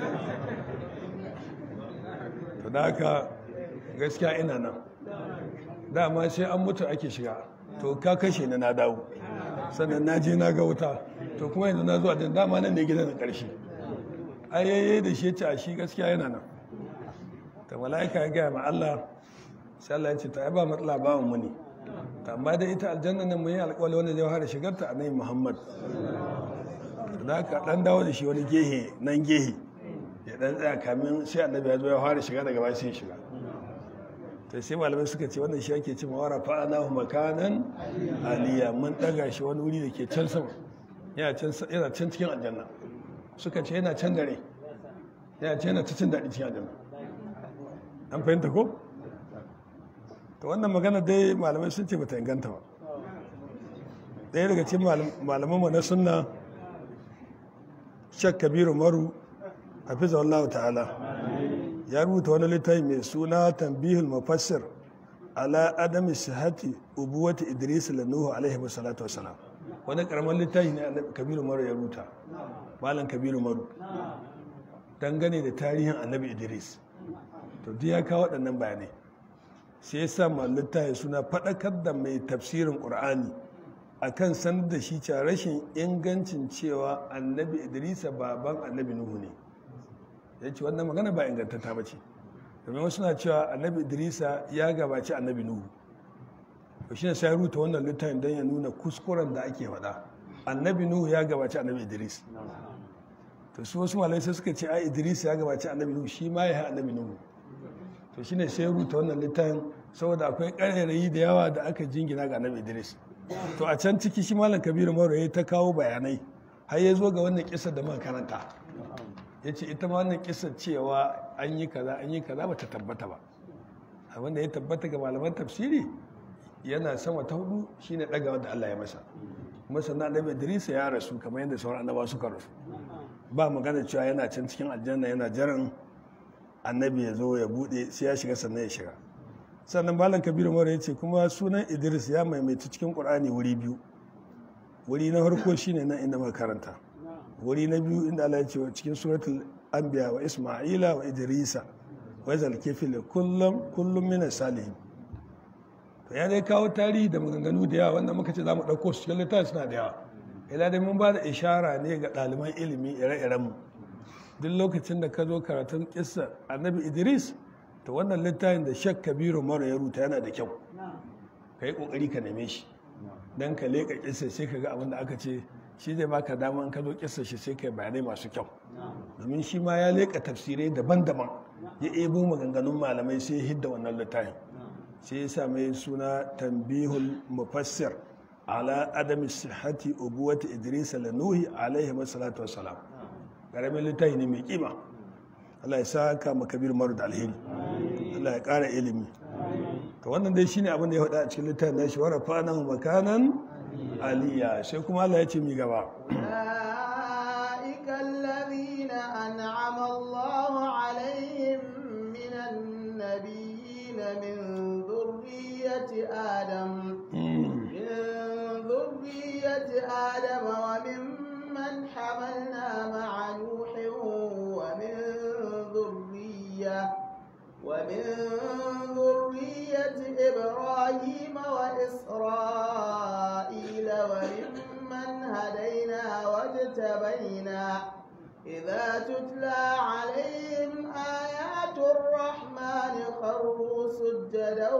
to da haka gaskiya ina nan dama sai an mutu ake shiga to ka kashe ni na dawo sannan na je na ga wuta to kuma yanzu na zuwa aljanna dama nan ne gidan na ƙarshe ayyaye da shi ce a shi gaskiya yana nan ta mala'ika ya gaya ma Allah sai Allah ya ce ta ba matsala ba mu ne ta amma da ita aljanna nan mun yi alƙawari wanda zai fara shigar ta annabi Muhammad da ka dan dawo da shi wani gehe nan gehe ya dan tsaya kamin sai annabi ya zo ya fara shiga daga baya sai shiga to sai malamai suka ce wannan shi ake cewa wara fa'anahu makanan aliya mun daga shi wani wuri da ke can sama yana can cikin aljanna suka ce yana can dare yana ce yana cikin daɗi cikin aljanna an fahimta ko? ta wannan magana dai malamai sun ce bata inganta ba ɗaya daga cikin malamanmu na sunna shek kabiru maru a fi wallahu ta'ala ya rubuta wani littafi mai suna tambihul mafassir ala adami sihati ubuwati idris lanuhu alaihi salatu wasalam wani karamin littafi ne kabiru maru ya rubuta malam kabiru maru dangane da tarihin annabi idris to duk ya kawo waɗannan bayanai sai ya sa littafi suna faɗakar da mai tafsirin ƙur'ani a kan sanar da shi cewa rashin ingancin cewa annabi idrisa baban annabi nuhu ne ya ce wannan magana ba ingantata ba ce domin wasu na cewa annabi idrisa ya gabaci annabi nuhu to shi ne sai ruta wannan littafin don ya nuna kuskuren da ake faɗa annabi nuhu ya gabaci annabi idris to su wasu malai sai suka ce ai idris ya gabaci annabi nuhu shi ma ya yi annabi nuhu to shine sai ruta wannan littafin saboda akwai ƙarairayi da yawa da aka jingina ga annabi idris to a can ciki shi malam kabiru maro ya ta kawo bayanai har ya zo ga wannan kisar da muka karanta ya ce ita ma wannan kisar cewa an yi kaza an yi kaza ba ta tabbata ba abin da ya tabbata ga malaman tafsiri yana sama ta hudu shine ɗagawa da Allah ya masa kuma sannan annabi idris ya rasu kamar yadda sauran annabawa suka rasu ba magana cewa yana can cikin aljanna yana jiran annabi ya zo ya bude sai ya shiga sannan ya shiga sannan malam kabiru mara ya ce kuma sunan idris ya maimaita cikin ƙur'ani wuri biyu wuri na farko shine nan inda muka karanta wuri na biyu inda Allah ya ce cikin suratul anbiya wa isma'ila wa idrisa wa zal kifil kullum kullum min salihin to ya dai kawo tarihi da maganganu da yawa wanda muka ce za mu ɗauko su cikin littafi suna da yawa ila dai mun ba da ishara ne ga ɗaliban ilimi ire-iren mu duk lokacin da ka zo karatun kissa annabi idris to wannan littafin da shak kabiru mara ya ruta yana da kyau ka yi ƙoƙari ka neme shi don ka leƙa kissa sai ka ga abin da aka ce shi zai baka dama in ka zo kissa shi sai ka yi bayanai masu kyau domin shi ma ya leƙa tafsirai daban-daban ya ebo maganganun malamai sai ya hidda wannan littafin sai ya sa mai suna tambihul mufassir ala adami sihhati ubuwati idris lanuhi alaihi wassalatu wassalam ƙaramin littafi ne mai kima Allah ya saka makabir maru da alheri Allah ya ƙara ilimi to wannan dai shine abin da ya faɗa a cikin littafin nashi wa rafa'nahu makanan aliyya sai kuma Allah ya ce mi gaba أولئك الذين أنعم الله عليهم من النبيين من ذرية ذرية آدم من ذرية آدم وممن حملنا مع نوح ومن ذرية ومن ذرية إبراهيم وإسرائيل وممن هدينا واجتبينا إذا تتلى عليهم آيات الرحمن خروا سجدا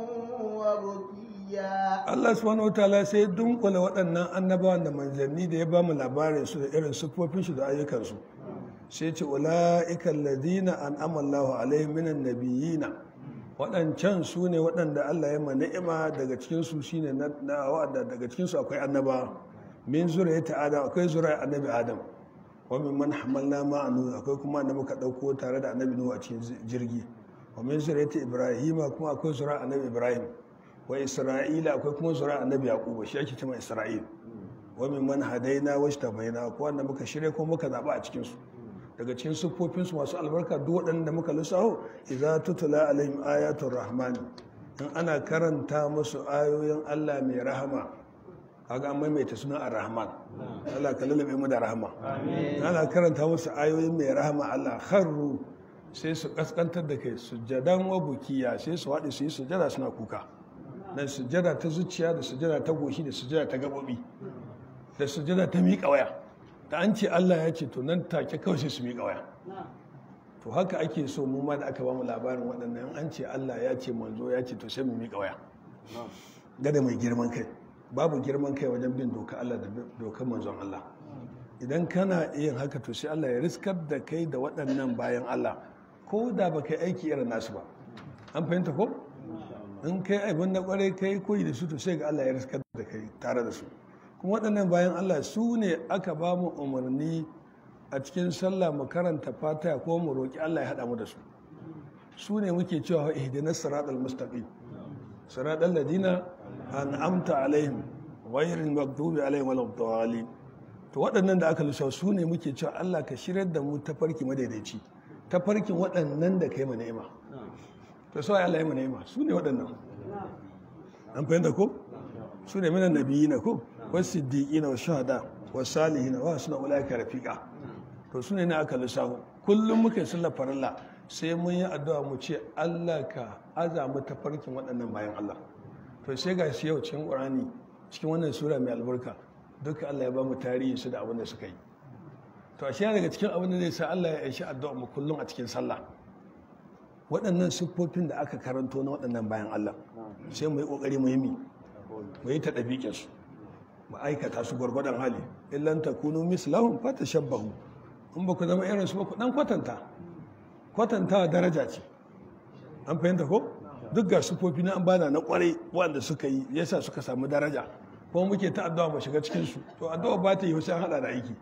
وبكيا Allah subhanahu wataala sai ya dunkula waɗannan annabawan da manzanni da ya ba mu labarin su da irin siffofin su da ayyukansu sai ce ula'ika alladhina an'ama Allahu alaihim minan nabiyina waɗancan su ne waɗanda Allah ya ma ni'ima daga cikin su shine na wa'ada daga cikin su akwai annaba min zuriyati adam akwai zuriyar annabi adam wa min man hamalna ma'anu akwai kuma da muka dauko tare da annabi nuhu a cikin jirgi wa min zuriyati ibrahima kuma akwai zuriyar annabi ibrahim wa isra'ila akwai kuma zuriyar annabi yaquba shi ake cewa isra'il wa min man hadaina wa ishtabaina ko wanda muka shirye ko muka zaba a cikin su daga cikin siffofin su masu albarka duk waɗanda muka lissaho idza tutla alaihim ayatul rahman in ana karanta musu ayoyin Allah mai rahama kaga an maimaita suna ar-rahman Allah ka lullube mu da rahama ana karanta musu ayoyin mai rahama Allah kharru sai su kaskantar da kai sujjadan wa bukiya sai su haɗe su yi sujjada suna kuka da sujjada ta zuciya da sujjada ta goshi da sujjada ta gabobi da sujjada ta miƙa waya da an ce Allah ya ce to nan take kawai sai su miƙa waya to haka ake so mu ma da aka ba mu labarin waɗannan an ce Allah ya ce manzo ya ce to sai mu miƙa waya gada mai girman kai babu girman kai wajen bin doka Allah da dokar manzon Allah idan kana yin haka to sai Allah ya riskar da kai da waɗannan bayan Allah ko da ba kai aiki irin nasu ba an fahimta ko in kai abin na kwarai kai koyi da su to sai ga Allah ya riskar da kai tare da su kuma waɗannan bayan Allah su ne aka ba mu umarni a cikin sallah mu karanta fatiha ko mu roki Allah ya haɗa mu da su su ne muke cewa ihdinas siratal mustaqim siratal ladina an'amta alaihim ghayril maghdubi alaihim waladdallin to waɗannan da aka lissafa su ne muke cewa Allah ka shirar da mu tafarki madaidaici tafarkin waɗannan da kai mu ni'ima to sai Allah ya mu ni'ima su ne waɗannan an fahimta ko su ne minan nabiyina ko wasu siddiqina wa shuhada wa salihina wa suna ulaika rafiqa to su ne ne aka lissafa kullum muke sallar farilla sai mun yi addu'a mu ce Allah ka azamu tafarkin waɗannan bayan Allah to sai ga shi yau cikin Qur'ani cikin wannan sura mai albarka duka Allah ya ba mu tarihi su da abin da suka yi to a daga cikin abin da zai sa Allah ya aishi addu'a mu kullum a cikin sallah waɗannan siffofin da aka karanto na waɗannan bayan Allah sai mu yi ƙoƙari mu yi mi mu yi ta ɗabiƙin su mu aikata su gwargwadon hali illan takunu mislahum fatashabbahu in ba ku zama irin su ba ku dan kwatanta kwatantawa daraja ce an fahimta ko duk ga siffofi na an bana na kwarai wanda suka yi yasa suka samu daraja kuma muke ta addu'a mu shiga cikin su to addu'a ba ta yi sai an hada da aiki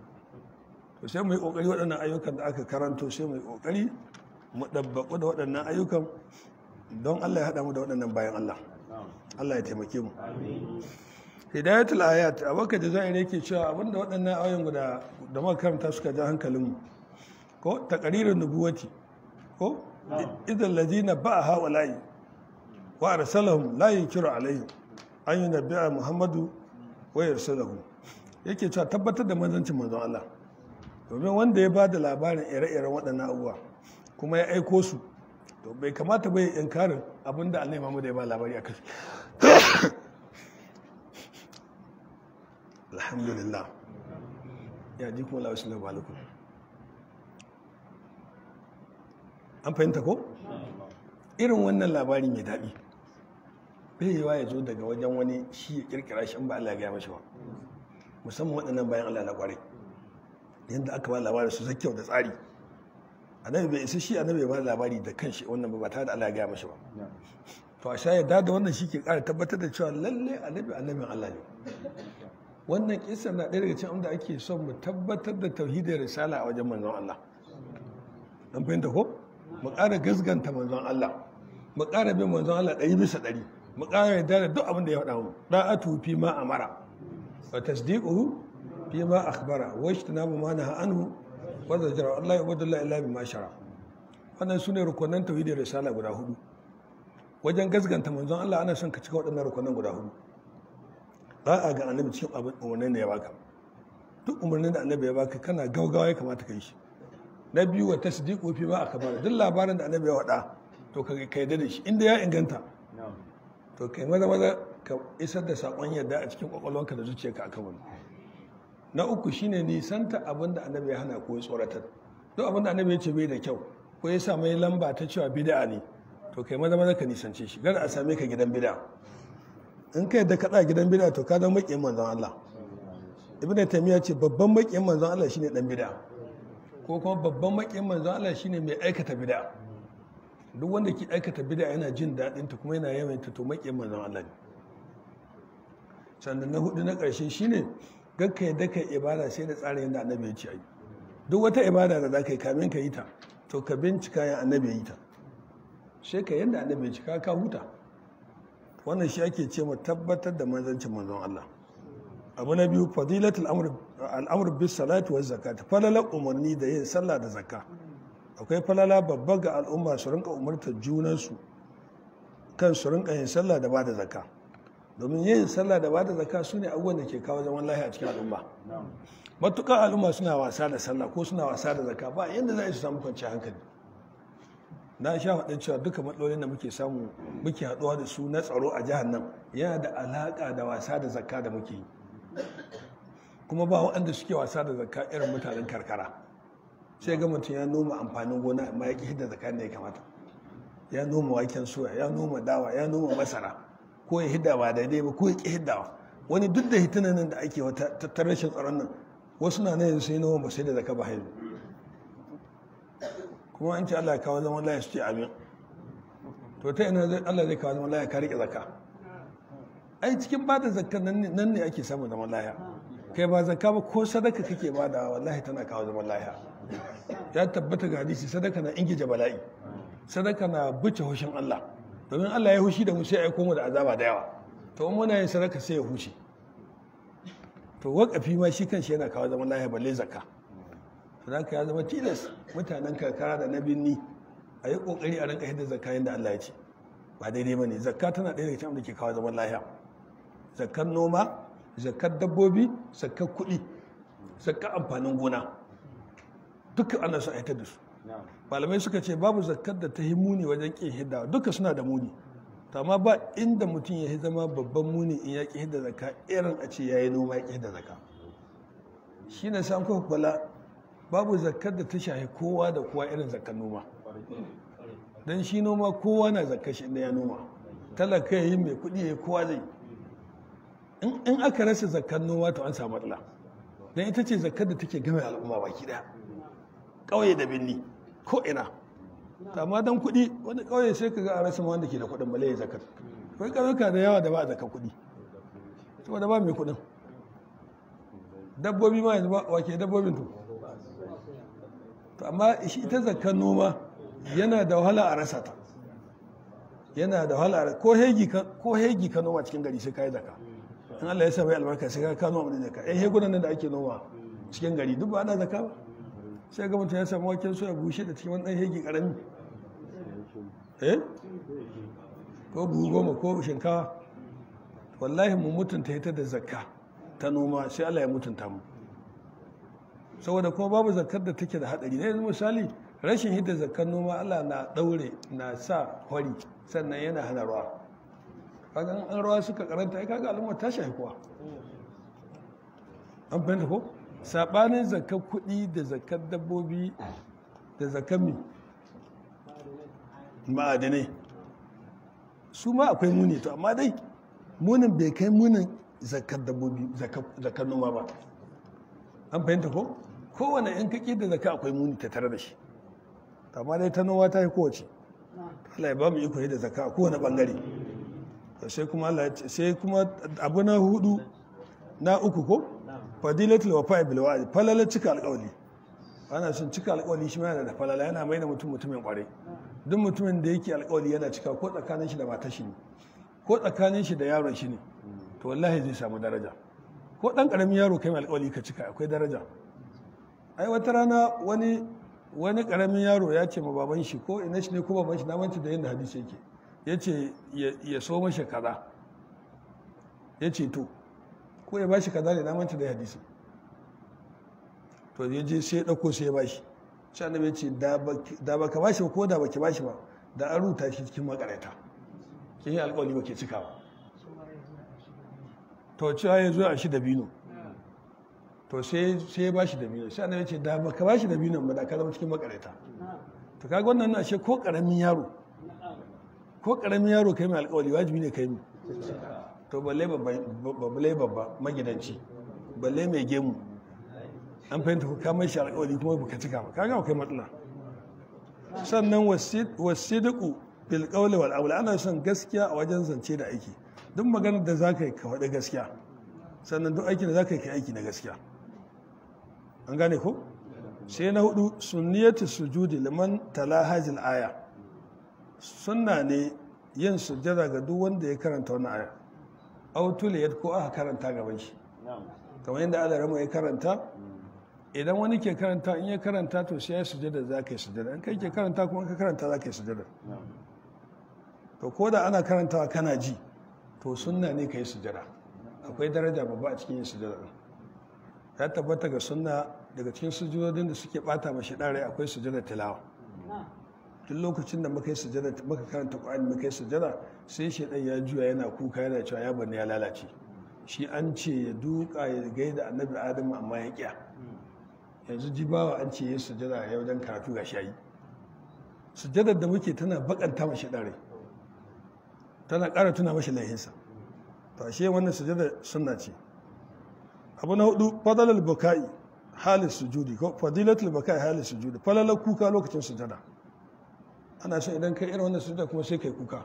to sai mu yi kokari waɗannan ayyukan da aka karanto sai mu yi kokari mu dabbaku da waɗannan ayyukan don Allah ya hada mu da waɗannan bayan Allah Allah ya taimake mu hidayatul ayat abaka da zai yake cewa abinda waɗannan ayoyin guda da muka karanta suka ja hankalin mu ko taqririn nubuwati ko idan ladina ba'a hawala'i wa arsalahum la yunkiru alaihim an yi nabi'a muhammadu wa yarsalahu yake cewa tabbatar da manzancin manzon Allah domin wanda ya ba da labarin ire-iren waɗannan abubuwa kuma ya aiko su to bai kamata bai inkarin abinda Allah Muhammad ya ba labari a kai alhamdulillah ya ji kuma lawashi labalukun an fahimta ko irin wannan labari mai daɗi bai yiwa ya zo daga wajen wani shi ya kirkira shi in ba Allah ya gaya mashi ba musamman waɗannan bayan Allah na ƙwarai yadda aka ba labarin su kyau da tsari annabi bai isa shi annabi ba labari da kanshi wannan ba tare da Allah ya gaya mashi ba to a sha yadda da wannan shi ke ƙara tabbatar da cewa lalle annabi annabin Allah ne wannan kisa na ɗaya daga cikin da ake son mu tabbatar da tauhidin risala a wajen manzon Allah an fahimta ko mu ƙara gasganta manzon Allah mu ƙara bin manzon Allah ɗari bisa ɗari mu ƙara yarda da duk abin da ya faɗa mu da'atu fi ma amara wa tasdiquhu fi ma akhbara wa ijtinabu ma naha anhu wa zajara Allah ya wadu illa bima shara wannan sune rukunan tauhidin risala guda hudu wajen gasganta manzon Allah ana son ka cika waɗannan rukunan guda hudu da'a ga annabi cikin abin umarnin da ya baka duk umarnin da annabi ya baka kana gaugawa ya kamata ka yi shi na biyu wa tasdiqu fi ma akbar duk labarin da annabi ya faɗa to ka kai da shi inda ya inganta to kai maza maza ka isar da sakon yadda a cikin kwakwalwanka da zuciyarka akan wani na uku shine nisanta abin da annabi ya hana ko ya tsoratar duk abin da annabi ya ce bai da kyau ko ya sa mai lamba ta cewa bid'a ne to kai maza maza ka nisance shi gar a same ka gidan bid'a in ka yadda kaɗa gidan bid'a to ka zama maƙiyin manzon Allah ibn taymiya ce babban maƙiyin manzon Allah shine dan bid'a ko kuma babban maƙiyin manzon Allah shine mai aikata bid'a duk wanda ke aikata bid'a yana jin daɗin ta kuma yana yawan ta to maƙiyin manzon Allah ne sannan na hudu na ƙarshe shine gakka yadda kai ibada sai da tsarin yadda annabi ya ce ayi duk wata ibada da za ka yi kamin ka yi ta to ka bincika ya annabi ya yi ta sai ka yadda annabi ya cika ka huta wannan shi ake ce mu tabbatar da manzancin manzon Allah abu na biyu fadilatul al'amr bis salati waz zakat falala umarni da yin sallah da zakka akwai falala babba ga al'umma su rinka umartar junansu kan su rinka yin sallah da bada zakka domin yin sallah da bada zakka su ne abubuwan da ke kawo zaman lafiya a cikin al'umma matuƙar al'umma suna wasa da sallah ko suna wasa da zakka ba yadda za su samu kwanciyar hankali na sha faɗin cewa duka matsalolin da muke samu muke haɗuwa da su na tsaro a jihar nan yana da alaƙa da wasa da zakka da muke yi kuma ba waɗanda suke wasa da zakka irin mutanen karkara sai ga mutum ya noma amfanin gona amma ya ƙi hidda zakka da ya kamata ya noma waken soya ya noma dawa ya noma masara ko ya hidda ba daidai ba ko ya ƙi hiddawa wani duk da hitunan nan da ake wata ta rashin tsaron nan wasu na nan sai noma ba sai da zakka ba haihu kuma an ce Allah ya kawo zaman laya su ce amin to ta ina Allah zai kawo zaman laya ka rike zakka ai cikin ba da zakka nan ne ake samun zaman laya kai ba zakka ba ko sadaka kake ba da wallahi tana kawo zaman laya ya tabbata ga hadisi sadaka na ingije bala'i sadaka na buce hushin Allah domin Allah ya hushi da mu sai ya aiko mu da azaba da yawa to in muna yin sadaka sai ya huce to wakafi ma shi kanshi yana kawo zaman laya balle zakka zaka ya zama tilas mutanen karkara da na binni a yi kokari a rinka hidda zakka yadda Allah ya ce ba daidai ba ne zakka tana ɗaya daga cikin da ke kawo zaman lahiya zakkar noma zakkar dabbobi zakkar kuɗi zakkar amfanin gona duka ana son aitar da su malamai suka ce babu zakkar da ta yi muni wajen ƙin hidda duka suna da muni amma ba inda mutum ya zama babban muni in ya ƙi hidda zakka irin a ce ya yi noma ya ƙi hidda zakka shi ne san kuka kula babu zakkar da ta shahi kowa da kowa irin zakkar noma don shi noma kowa na zakkar shi inda ya noma talaka ya yi mai kuɗi ya kowa zai in aka rasa zakkar noma to an samu matsala don ita ce zakkar da take game al'umma baki ɗaya ƙauye da birni ko ina amma don kuɗi wani ƙauye sai ka ga a rasa wanda ke da kuɗin bale ya zakkar akwai ƙauyuka da yawa da ba a zakkar kuɗi saboda ba mai kuɗin dabbobi ma yanzu ba wake dabbobin to to amma shi ita zakar noma yana da wahala a rasa ta yana da wahala ko hegi ko hegi ka noma cikin gari sai kai zakka in Allah ya sa mai albarka sai ka noma mun zakka eh hegunan nan da ake noma cikin gari duk ba ana zakka ba sai ga mutum ya samu waken soya bushe da cikin wani hegi karami eh ko buhu goma ko shinkawa wallahi mu mutunta ita da zakka ta noma sai Allah ya mutunta mu saboda kuma babu zakar da take da hadari na yanzu misali rashin hidda zakar noma Allah na daure na sa hori sannan yana hana ruwa kaga an ruwa suka karanta ai kaga al'umma ta shafi kuwa an fahimta ko sabanin zakar kuɗi da zakar dabbobi da zakar mi ma'adinai su ma akwai muni to amma dai munin bai kai munin zakar dabbobi zakar noma ba an fahimta ko kowane yan kaki da zaka akwai muni ta tare da shi amma dai ta noma ta yi kowace Allah ya ba mu iko da zaka a kowane bangare sai kuma Allah ya ce sai kuma abu na hudu na uku ko fadilatul wafa'i bil wa'd falala cika alƙawli ana son cika alƙawli shi ma yana da falala yana mai da mutum mutumin kware duk mutumin da yake alƙawli yana cika ko tsakanin shi da matar shi ne ko tsakanin shi da yaron shi ne to wallahi zai samu daraja ko ɗan ƙaramin yaro kai mai alƙawali ka cika akwai daraja ai wata rana wani wani ƙaramin yaro ya ce ma baban shi ko ina shi ne ko baban shi na manta da yadda hadisi yake ya ce ya so mashi kaza ya ce to ko ya bashi kaza ne na manta da hadisi to ya je sai ya ɗauko sai ya bashi sai annabi ya ce da ba ka bashi ba ko da ba ki bashi ba da an ruta shi cikin makarata kin yi alƙawari ba ke cika ba to cewa ya zo a shi da bino to sai ya bashi da bino sai annabi ya ce da ba ka bashi da bino ba da ka zama cikin makarata to kaga wannan ashe ko karamin yaro ko karamin yaro kai mai alƙawari wajibi ne kai mu to balle balle babba magidanci balle mai gemu an fahimta ku kamar shi alƙawari kuma baka cika ba kaga akwai matsala sannan wasidiku bil qawli wal amal ana son gaskiya a wajen zance da aiki duk maganar da zaka yi ka faɗi gaskiya sannan duk aikin da zaka yi ka aiki na gaskiya an gane ko sai na hudu sunniyatu sujudi liman talahajil aya sunna ne yin sujjada ga duk wanda ya karanta wannan aya autuliyat ko aka karanta gaban shi kamar yadda Allah rama ya karanta idan wani ke karanta in ya karanta to sai ya sujjada za ka yi sujjada in kai ke karanta kuma ka karanta za ka yi sujjada to ko da ana karantawa kana ji to sunna ne ka yi sujjada akwai daraja babba a cikin yin sujjada ya tabbata ga sunna daga cikin sujudodin da suke bata mashi rai akwai sujjada tilawa duk lokacin da muka yi sujjada muka karanta Qur'ani muka yi sujjada sai shedan ya juya yana kuka yana cewa ya bani ya lalace shi an ce ya duka ya gaida annabi Adamu amma ya kiya yanzu jibawa an ce ya sujjada ya wajen karatu ga shayi sujjadar da muke tana bakanta mashi rai tana ƙara tuna mashi laihinsa to ashe wannan sujjada sunna ce abu na hudu fadalal bukai halin sujudi ko fadilatul bukai halin sujudi falalar kuka lokacin sujada ana son idan kai irin wannan sujada kuma sai kai kuka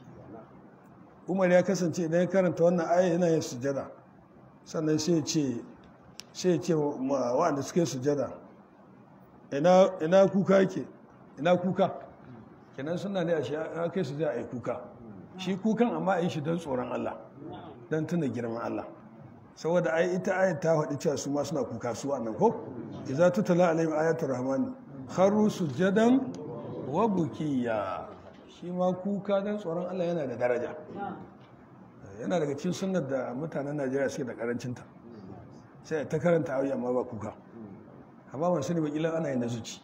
umar ya kasance idan ya karanta wannan aya yana yin sujada sannan sai ce sai ce ma wanda suke sujada ina ina kuka yake ina kuka kenan suna ne a shi kai sujada ai kuka shi kukan amma a yi shi don tsoron Allah don tuna girman Allah saboda ai ita ayat ta faɗi cewa su ma suna kuka su annan ko idza tutala alaihim ayatul rahmani kharu sujadan wa bukiya shi ma kuka dan tsoron Allah yana da daraja yana daga cikin sunnar da mutanen Najeriya suke da karancin ta sai ta karanta ayoyi amma ba kuka amma ban sani ba kila ana yin nazuci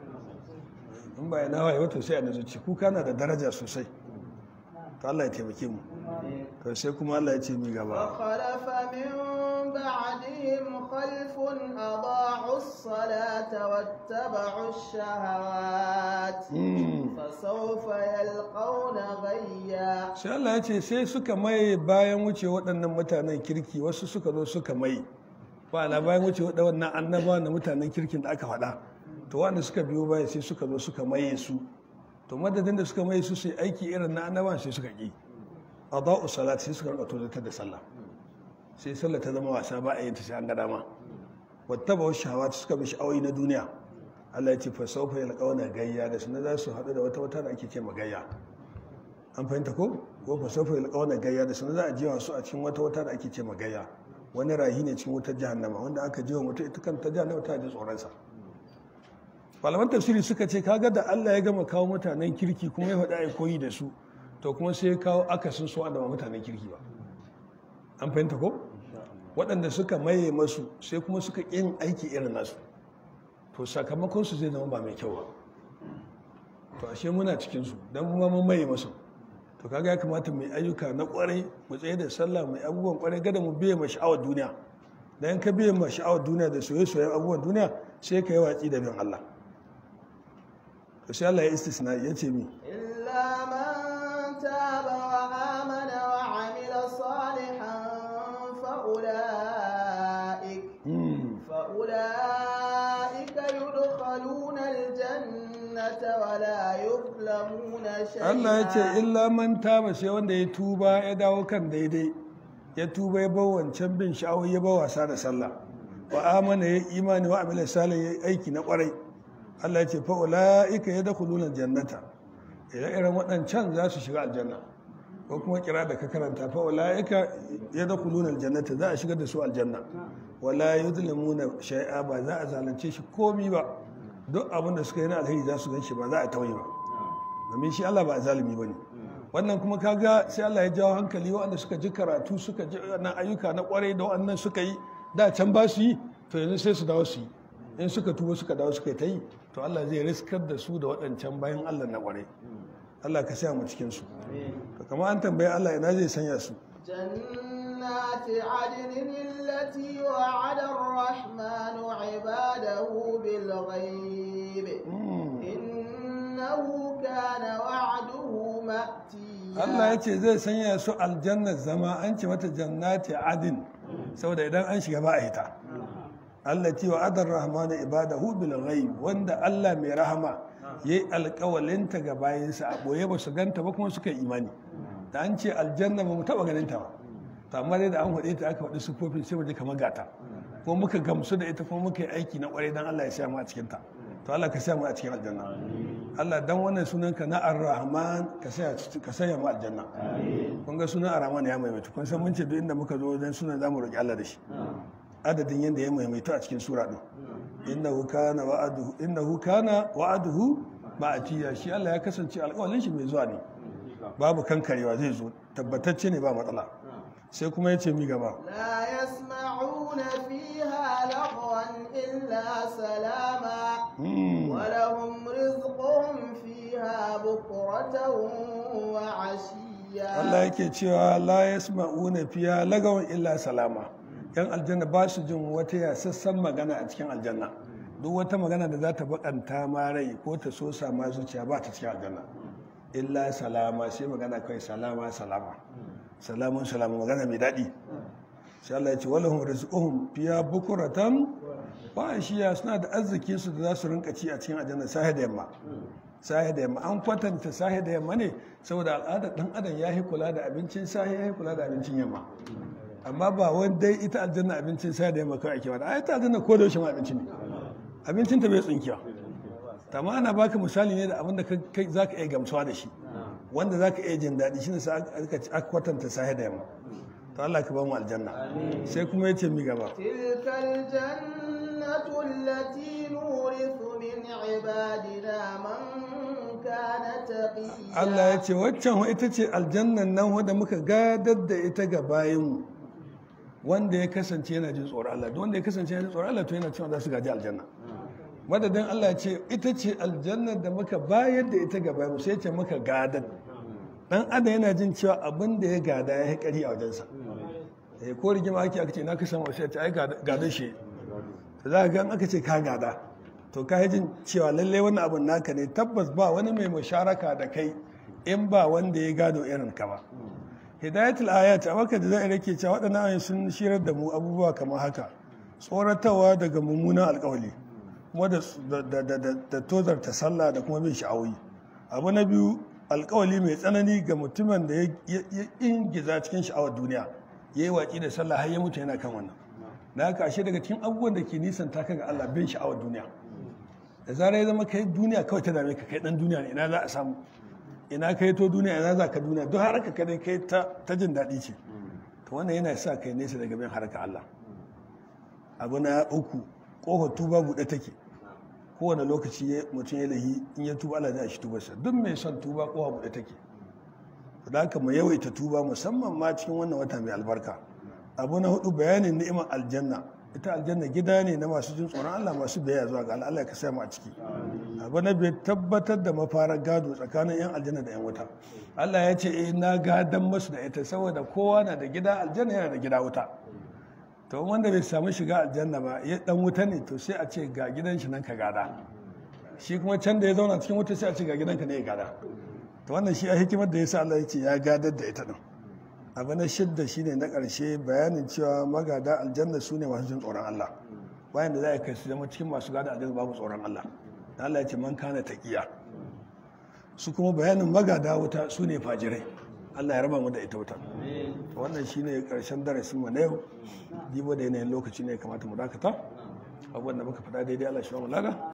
in ba yana waye wato sai a nazuci kuka na da daraja sosai to Allah ya taimake mu to sai kuma Allah ya ce mi gaba فخلف من بعدهم خلف أضاعوا الصلاة واتبعوا الشهوات فسوف يلقون غيا sai Allah ya ce sai suka mai bayan wuce waɗannan mutanen kirki wasu suka zo suka mai ba na bayan wuce waɗannan annaba na mutanen kirkin da aka faɗa to wanda suka biyo baya sai suka zo suka maye su to madadin da suka maye su sai aiki irin na annaban sai suka ƙi adau salat sai suka rika tozatar da sallah sai sallah ta zama wasa ba a yin ta sai an ga dama wattaba wa shahawat suka bi sha'awoyi na duniya Allah ya ce fa sawfa yalqawna gayya da sunan za su haɗu da wata wata da ake ce magayya an fahimta ko ko fa sawfa yalqawna gayya da sunan za a jiwa su a cikin wata wata da ake ce magayya wani rahi ne cikin wutar jahannama wanda aka jiwa mutum ita kanta jahannama ta ji tsoron sa malaman tafsiri suka ce kaga da Allah ya gama kawo mutanen kirki kuma ya faɗa ya koyi da su to kuma sai ya kawo akasin su da mutanen kirki ba an fahimta ko waɗanda suka maye masu sai kuma suka yin aiki irin nasu to sakamakon su zai zama ba mai kyau ba to ashe muna cikin su dan kuma mun maye masu to kaga ya kamata mai ayyuka na kwarai mu tsaye da sallah mai abubuwan kwarai gada mu biye ma sha'awar duniya dan ka biye ma sha'awar duniya da soyayya abubuwan duniya sai ka yi watsi da bin Allah to sai Allah ya istisna ya ce mi إلا من تاب وآمن وعمل صالحا فأولئك فأولئك يدخلون الجنة ولا يظلمون شيئا Allah ya ce illa man taba sai wanda ya tuba ya dawo kan daidai ya tuba ya bar wancan bin sha'awar ya bar wasa da sallah wa amana ya imani wa amila salih ya aiki na kwarai Allah ya ce fa ulaika yadkhuluna jannata ire-iren waɗancan za su shiga aljanna ko kuma kira da ka karanta fa ulaika yadkhuluna aljannata za a shigar da su aljanna wala yuzlamuna shay'a ba za a zalunce shi komi ba duk abin da suka yi na alheri za su gan shi ba za a tauye ba domin shi Allah ba zalimi bane wannan kuma kaga sai Allah ya jawo hankali waɗanda suka ji karatu suka ji wannan ayyuka na kwarai da waɗannan suka yi da can ba su yi to yanzu sai su dawo su yi in suka tuba suka dawo suka yi ta yi to Allah zai riskar da su da waɗancan bayan Allah na kwarai Allah ka sa mu cikin su to kamar an tambaye Allah ina zai sanya su جنات عدن التي وعد الرحمن عباده بالغيب إنه كان وعده مأتيا Allah ya ce zai sanya su aljannar zama an ce mata jannati adin saboda idan an shiga ba a hita Allah ce wa adar rahmanu ibadahu bil ghaib wanda Allah mai rahama yayi alƙawalinta ga bayinsa a boye ba su ganta ba kuma suka yi imani da an ce aljanna ba mu taba ganin ta ba to amma dai da an faɗe ta aka faɗi sufofin sai mu ji kamar gata ko muka gamsu da ita kuma muka yi aiki na ƙwarai dan Allah ya sa mu a cikin ta to Allah ka sa mu a cikin aljanna Allah dan wannan sunan ka na Ar-Rahman ka sa ka sanya mu aljanna kun ga sunan Ar-Rahman ya maimaita kun san mun ce duk inda muka zo dan sunan zamu roki Allah da shi adadin yanda ya maimaita a cikin sura din innahu kana wa'aduhu innahu kana wa'aduhu ma'atiya shi Allah ya kasance alƙawarin shi mai zuwa ne babu kankarewa zai zo tabbatacce ne ba matsala sai kuma ya ce mi gaba لا يسمعون فيها لغوا إلا سلاما ولهم رزقهم فيها بكرة وعشيا Allah yake cewa la yasma'una fiya lagawan illa salama yan aljanna ba su jin wata yasassan magana a cikin aljanna duk wata magana da za ta bakanta ma rai ko ta so ma zuciya ba ta cikin aljanna illa salama sai magana kai salama salama salamun salama magana mai daɗi sai Allah ya ce walahum rizquhum fiya bukuratan ba shiya suna da arzikin su da za su rinka ci a cikin aljanna sahi da yamma sahi da yamma an kwatanta sahi da yamma ne saboda al'adar dan adam ya yi kula da abincin sahi ya yi kula da abincin yamma amma ba wani dai ita aljanna abincin sahi da yamma kawai ake bada ai ta aljanna ko da yaushe ma abinci ne abincin ta bai tsinkiya amma ana baka misali ne da abin da kai zaka iya gamsuwa da shi wanda zaka iya jin daɗi shine sai aka kwatanta sahi da yamma to Allah ka ba mu aljanna sai kuma yace mi gaba تلك الجنة التي نورث من عبادنا من كان تقيا Allah ya ce waccan ita ce aljannan nan wanda muka gadar da ita ga bayanmu wanda ya kasance yana jin tsoron Allah duk wanda ya kasance yana jin tsoron Allah to yana cewa za su gaji aljanna madadin Allah ya ce ita ce aljannar da muka bayar da ita ga bayanmu sai ce muka gadar dan adam yana jin cewa abin da ya gada ya kari a wajensa eh ko rigima ake aka ce na ka samu sai ta ai gadar shi to za ka ga aka ce ka gada to ka yi jin cewa lalle wannan abin naka ne tabbas ba wani mai musharaka da kai in ba wanda ya gado irin ka ba hidayatul ayat a maka da zai rake cewa waɗannan ayoyi sun shirar da mu abubuwa kamar haka tsoratarwa daga mummunan alƙawali kuma da tozarta sallah da kuma bin sha'awoyi abu na biyu alƙawali mai tsanani ga mutumin da ya ingiza cikin sha'awar duniya ya yi watsi da sallah har ya mutu yana kan wannan da haka ashe daga cikin abubuwan da ke nisan taka ga Allah bin sha'awar duniya da zarar ya zama kai duniya kawai ta dame ka kai dan duniya ne ina za a samu ina kai to duniya ina za ka duniya duk haraka ka dai kai ta jin daɗi ce to wannan yana sa kai nesa daga bin haraka Allah abu na uku kofar tuba buɗe take kowane lokaci mutum ya lahi in ya tuba Allah zai shi tubarsa duk mai son tuba kofa buɗe take da haka mu yawaita tuba musamman ma cikin wannan wata mai albarka abu na hudu bayanin ni'imar aljanna ita aljanna gida ne na masu jin tsoron Allah masu biyayya zuwa ga Allah ka samu a ciki abu na bai tabbatar da mafarar gado tsakanin yan aljanna da yan wuta Allah ya ce eh na gadan masu da ita saboda kowa na da gida aljanna yana da gida wuta to wanda bai samu shiga aljanna ba ya dan wuta ne to sai a ce ga gidan shi nan ka gada shi kuma can da ya zauna cikin wuta sai a ce ga gidanka ne ya gada to wannan shi a hikimar da yasa Allah ya ce ya gadar da ita din abu na shidda shine na ƙarshe bayanin cewa magada aljanna su ne masu jin tsoron Allah bayan da za a kai su zama cikin masu gada aljanna babu tsoron Allah da Allah ya ce man kana taqiya su kuma bayanin magada wuta su ne fajirai Allah ya raba mu da ita wuta wannan shine ƙarshen darasin mu na yau dibo da yanayin lokaci ne kamata mu dakata abubuwan da muka faɗa daidai Allah shi wa mu laga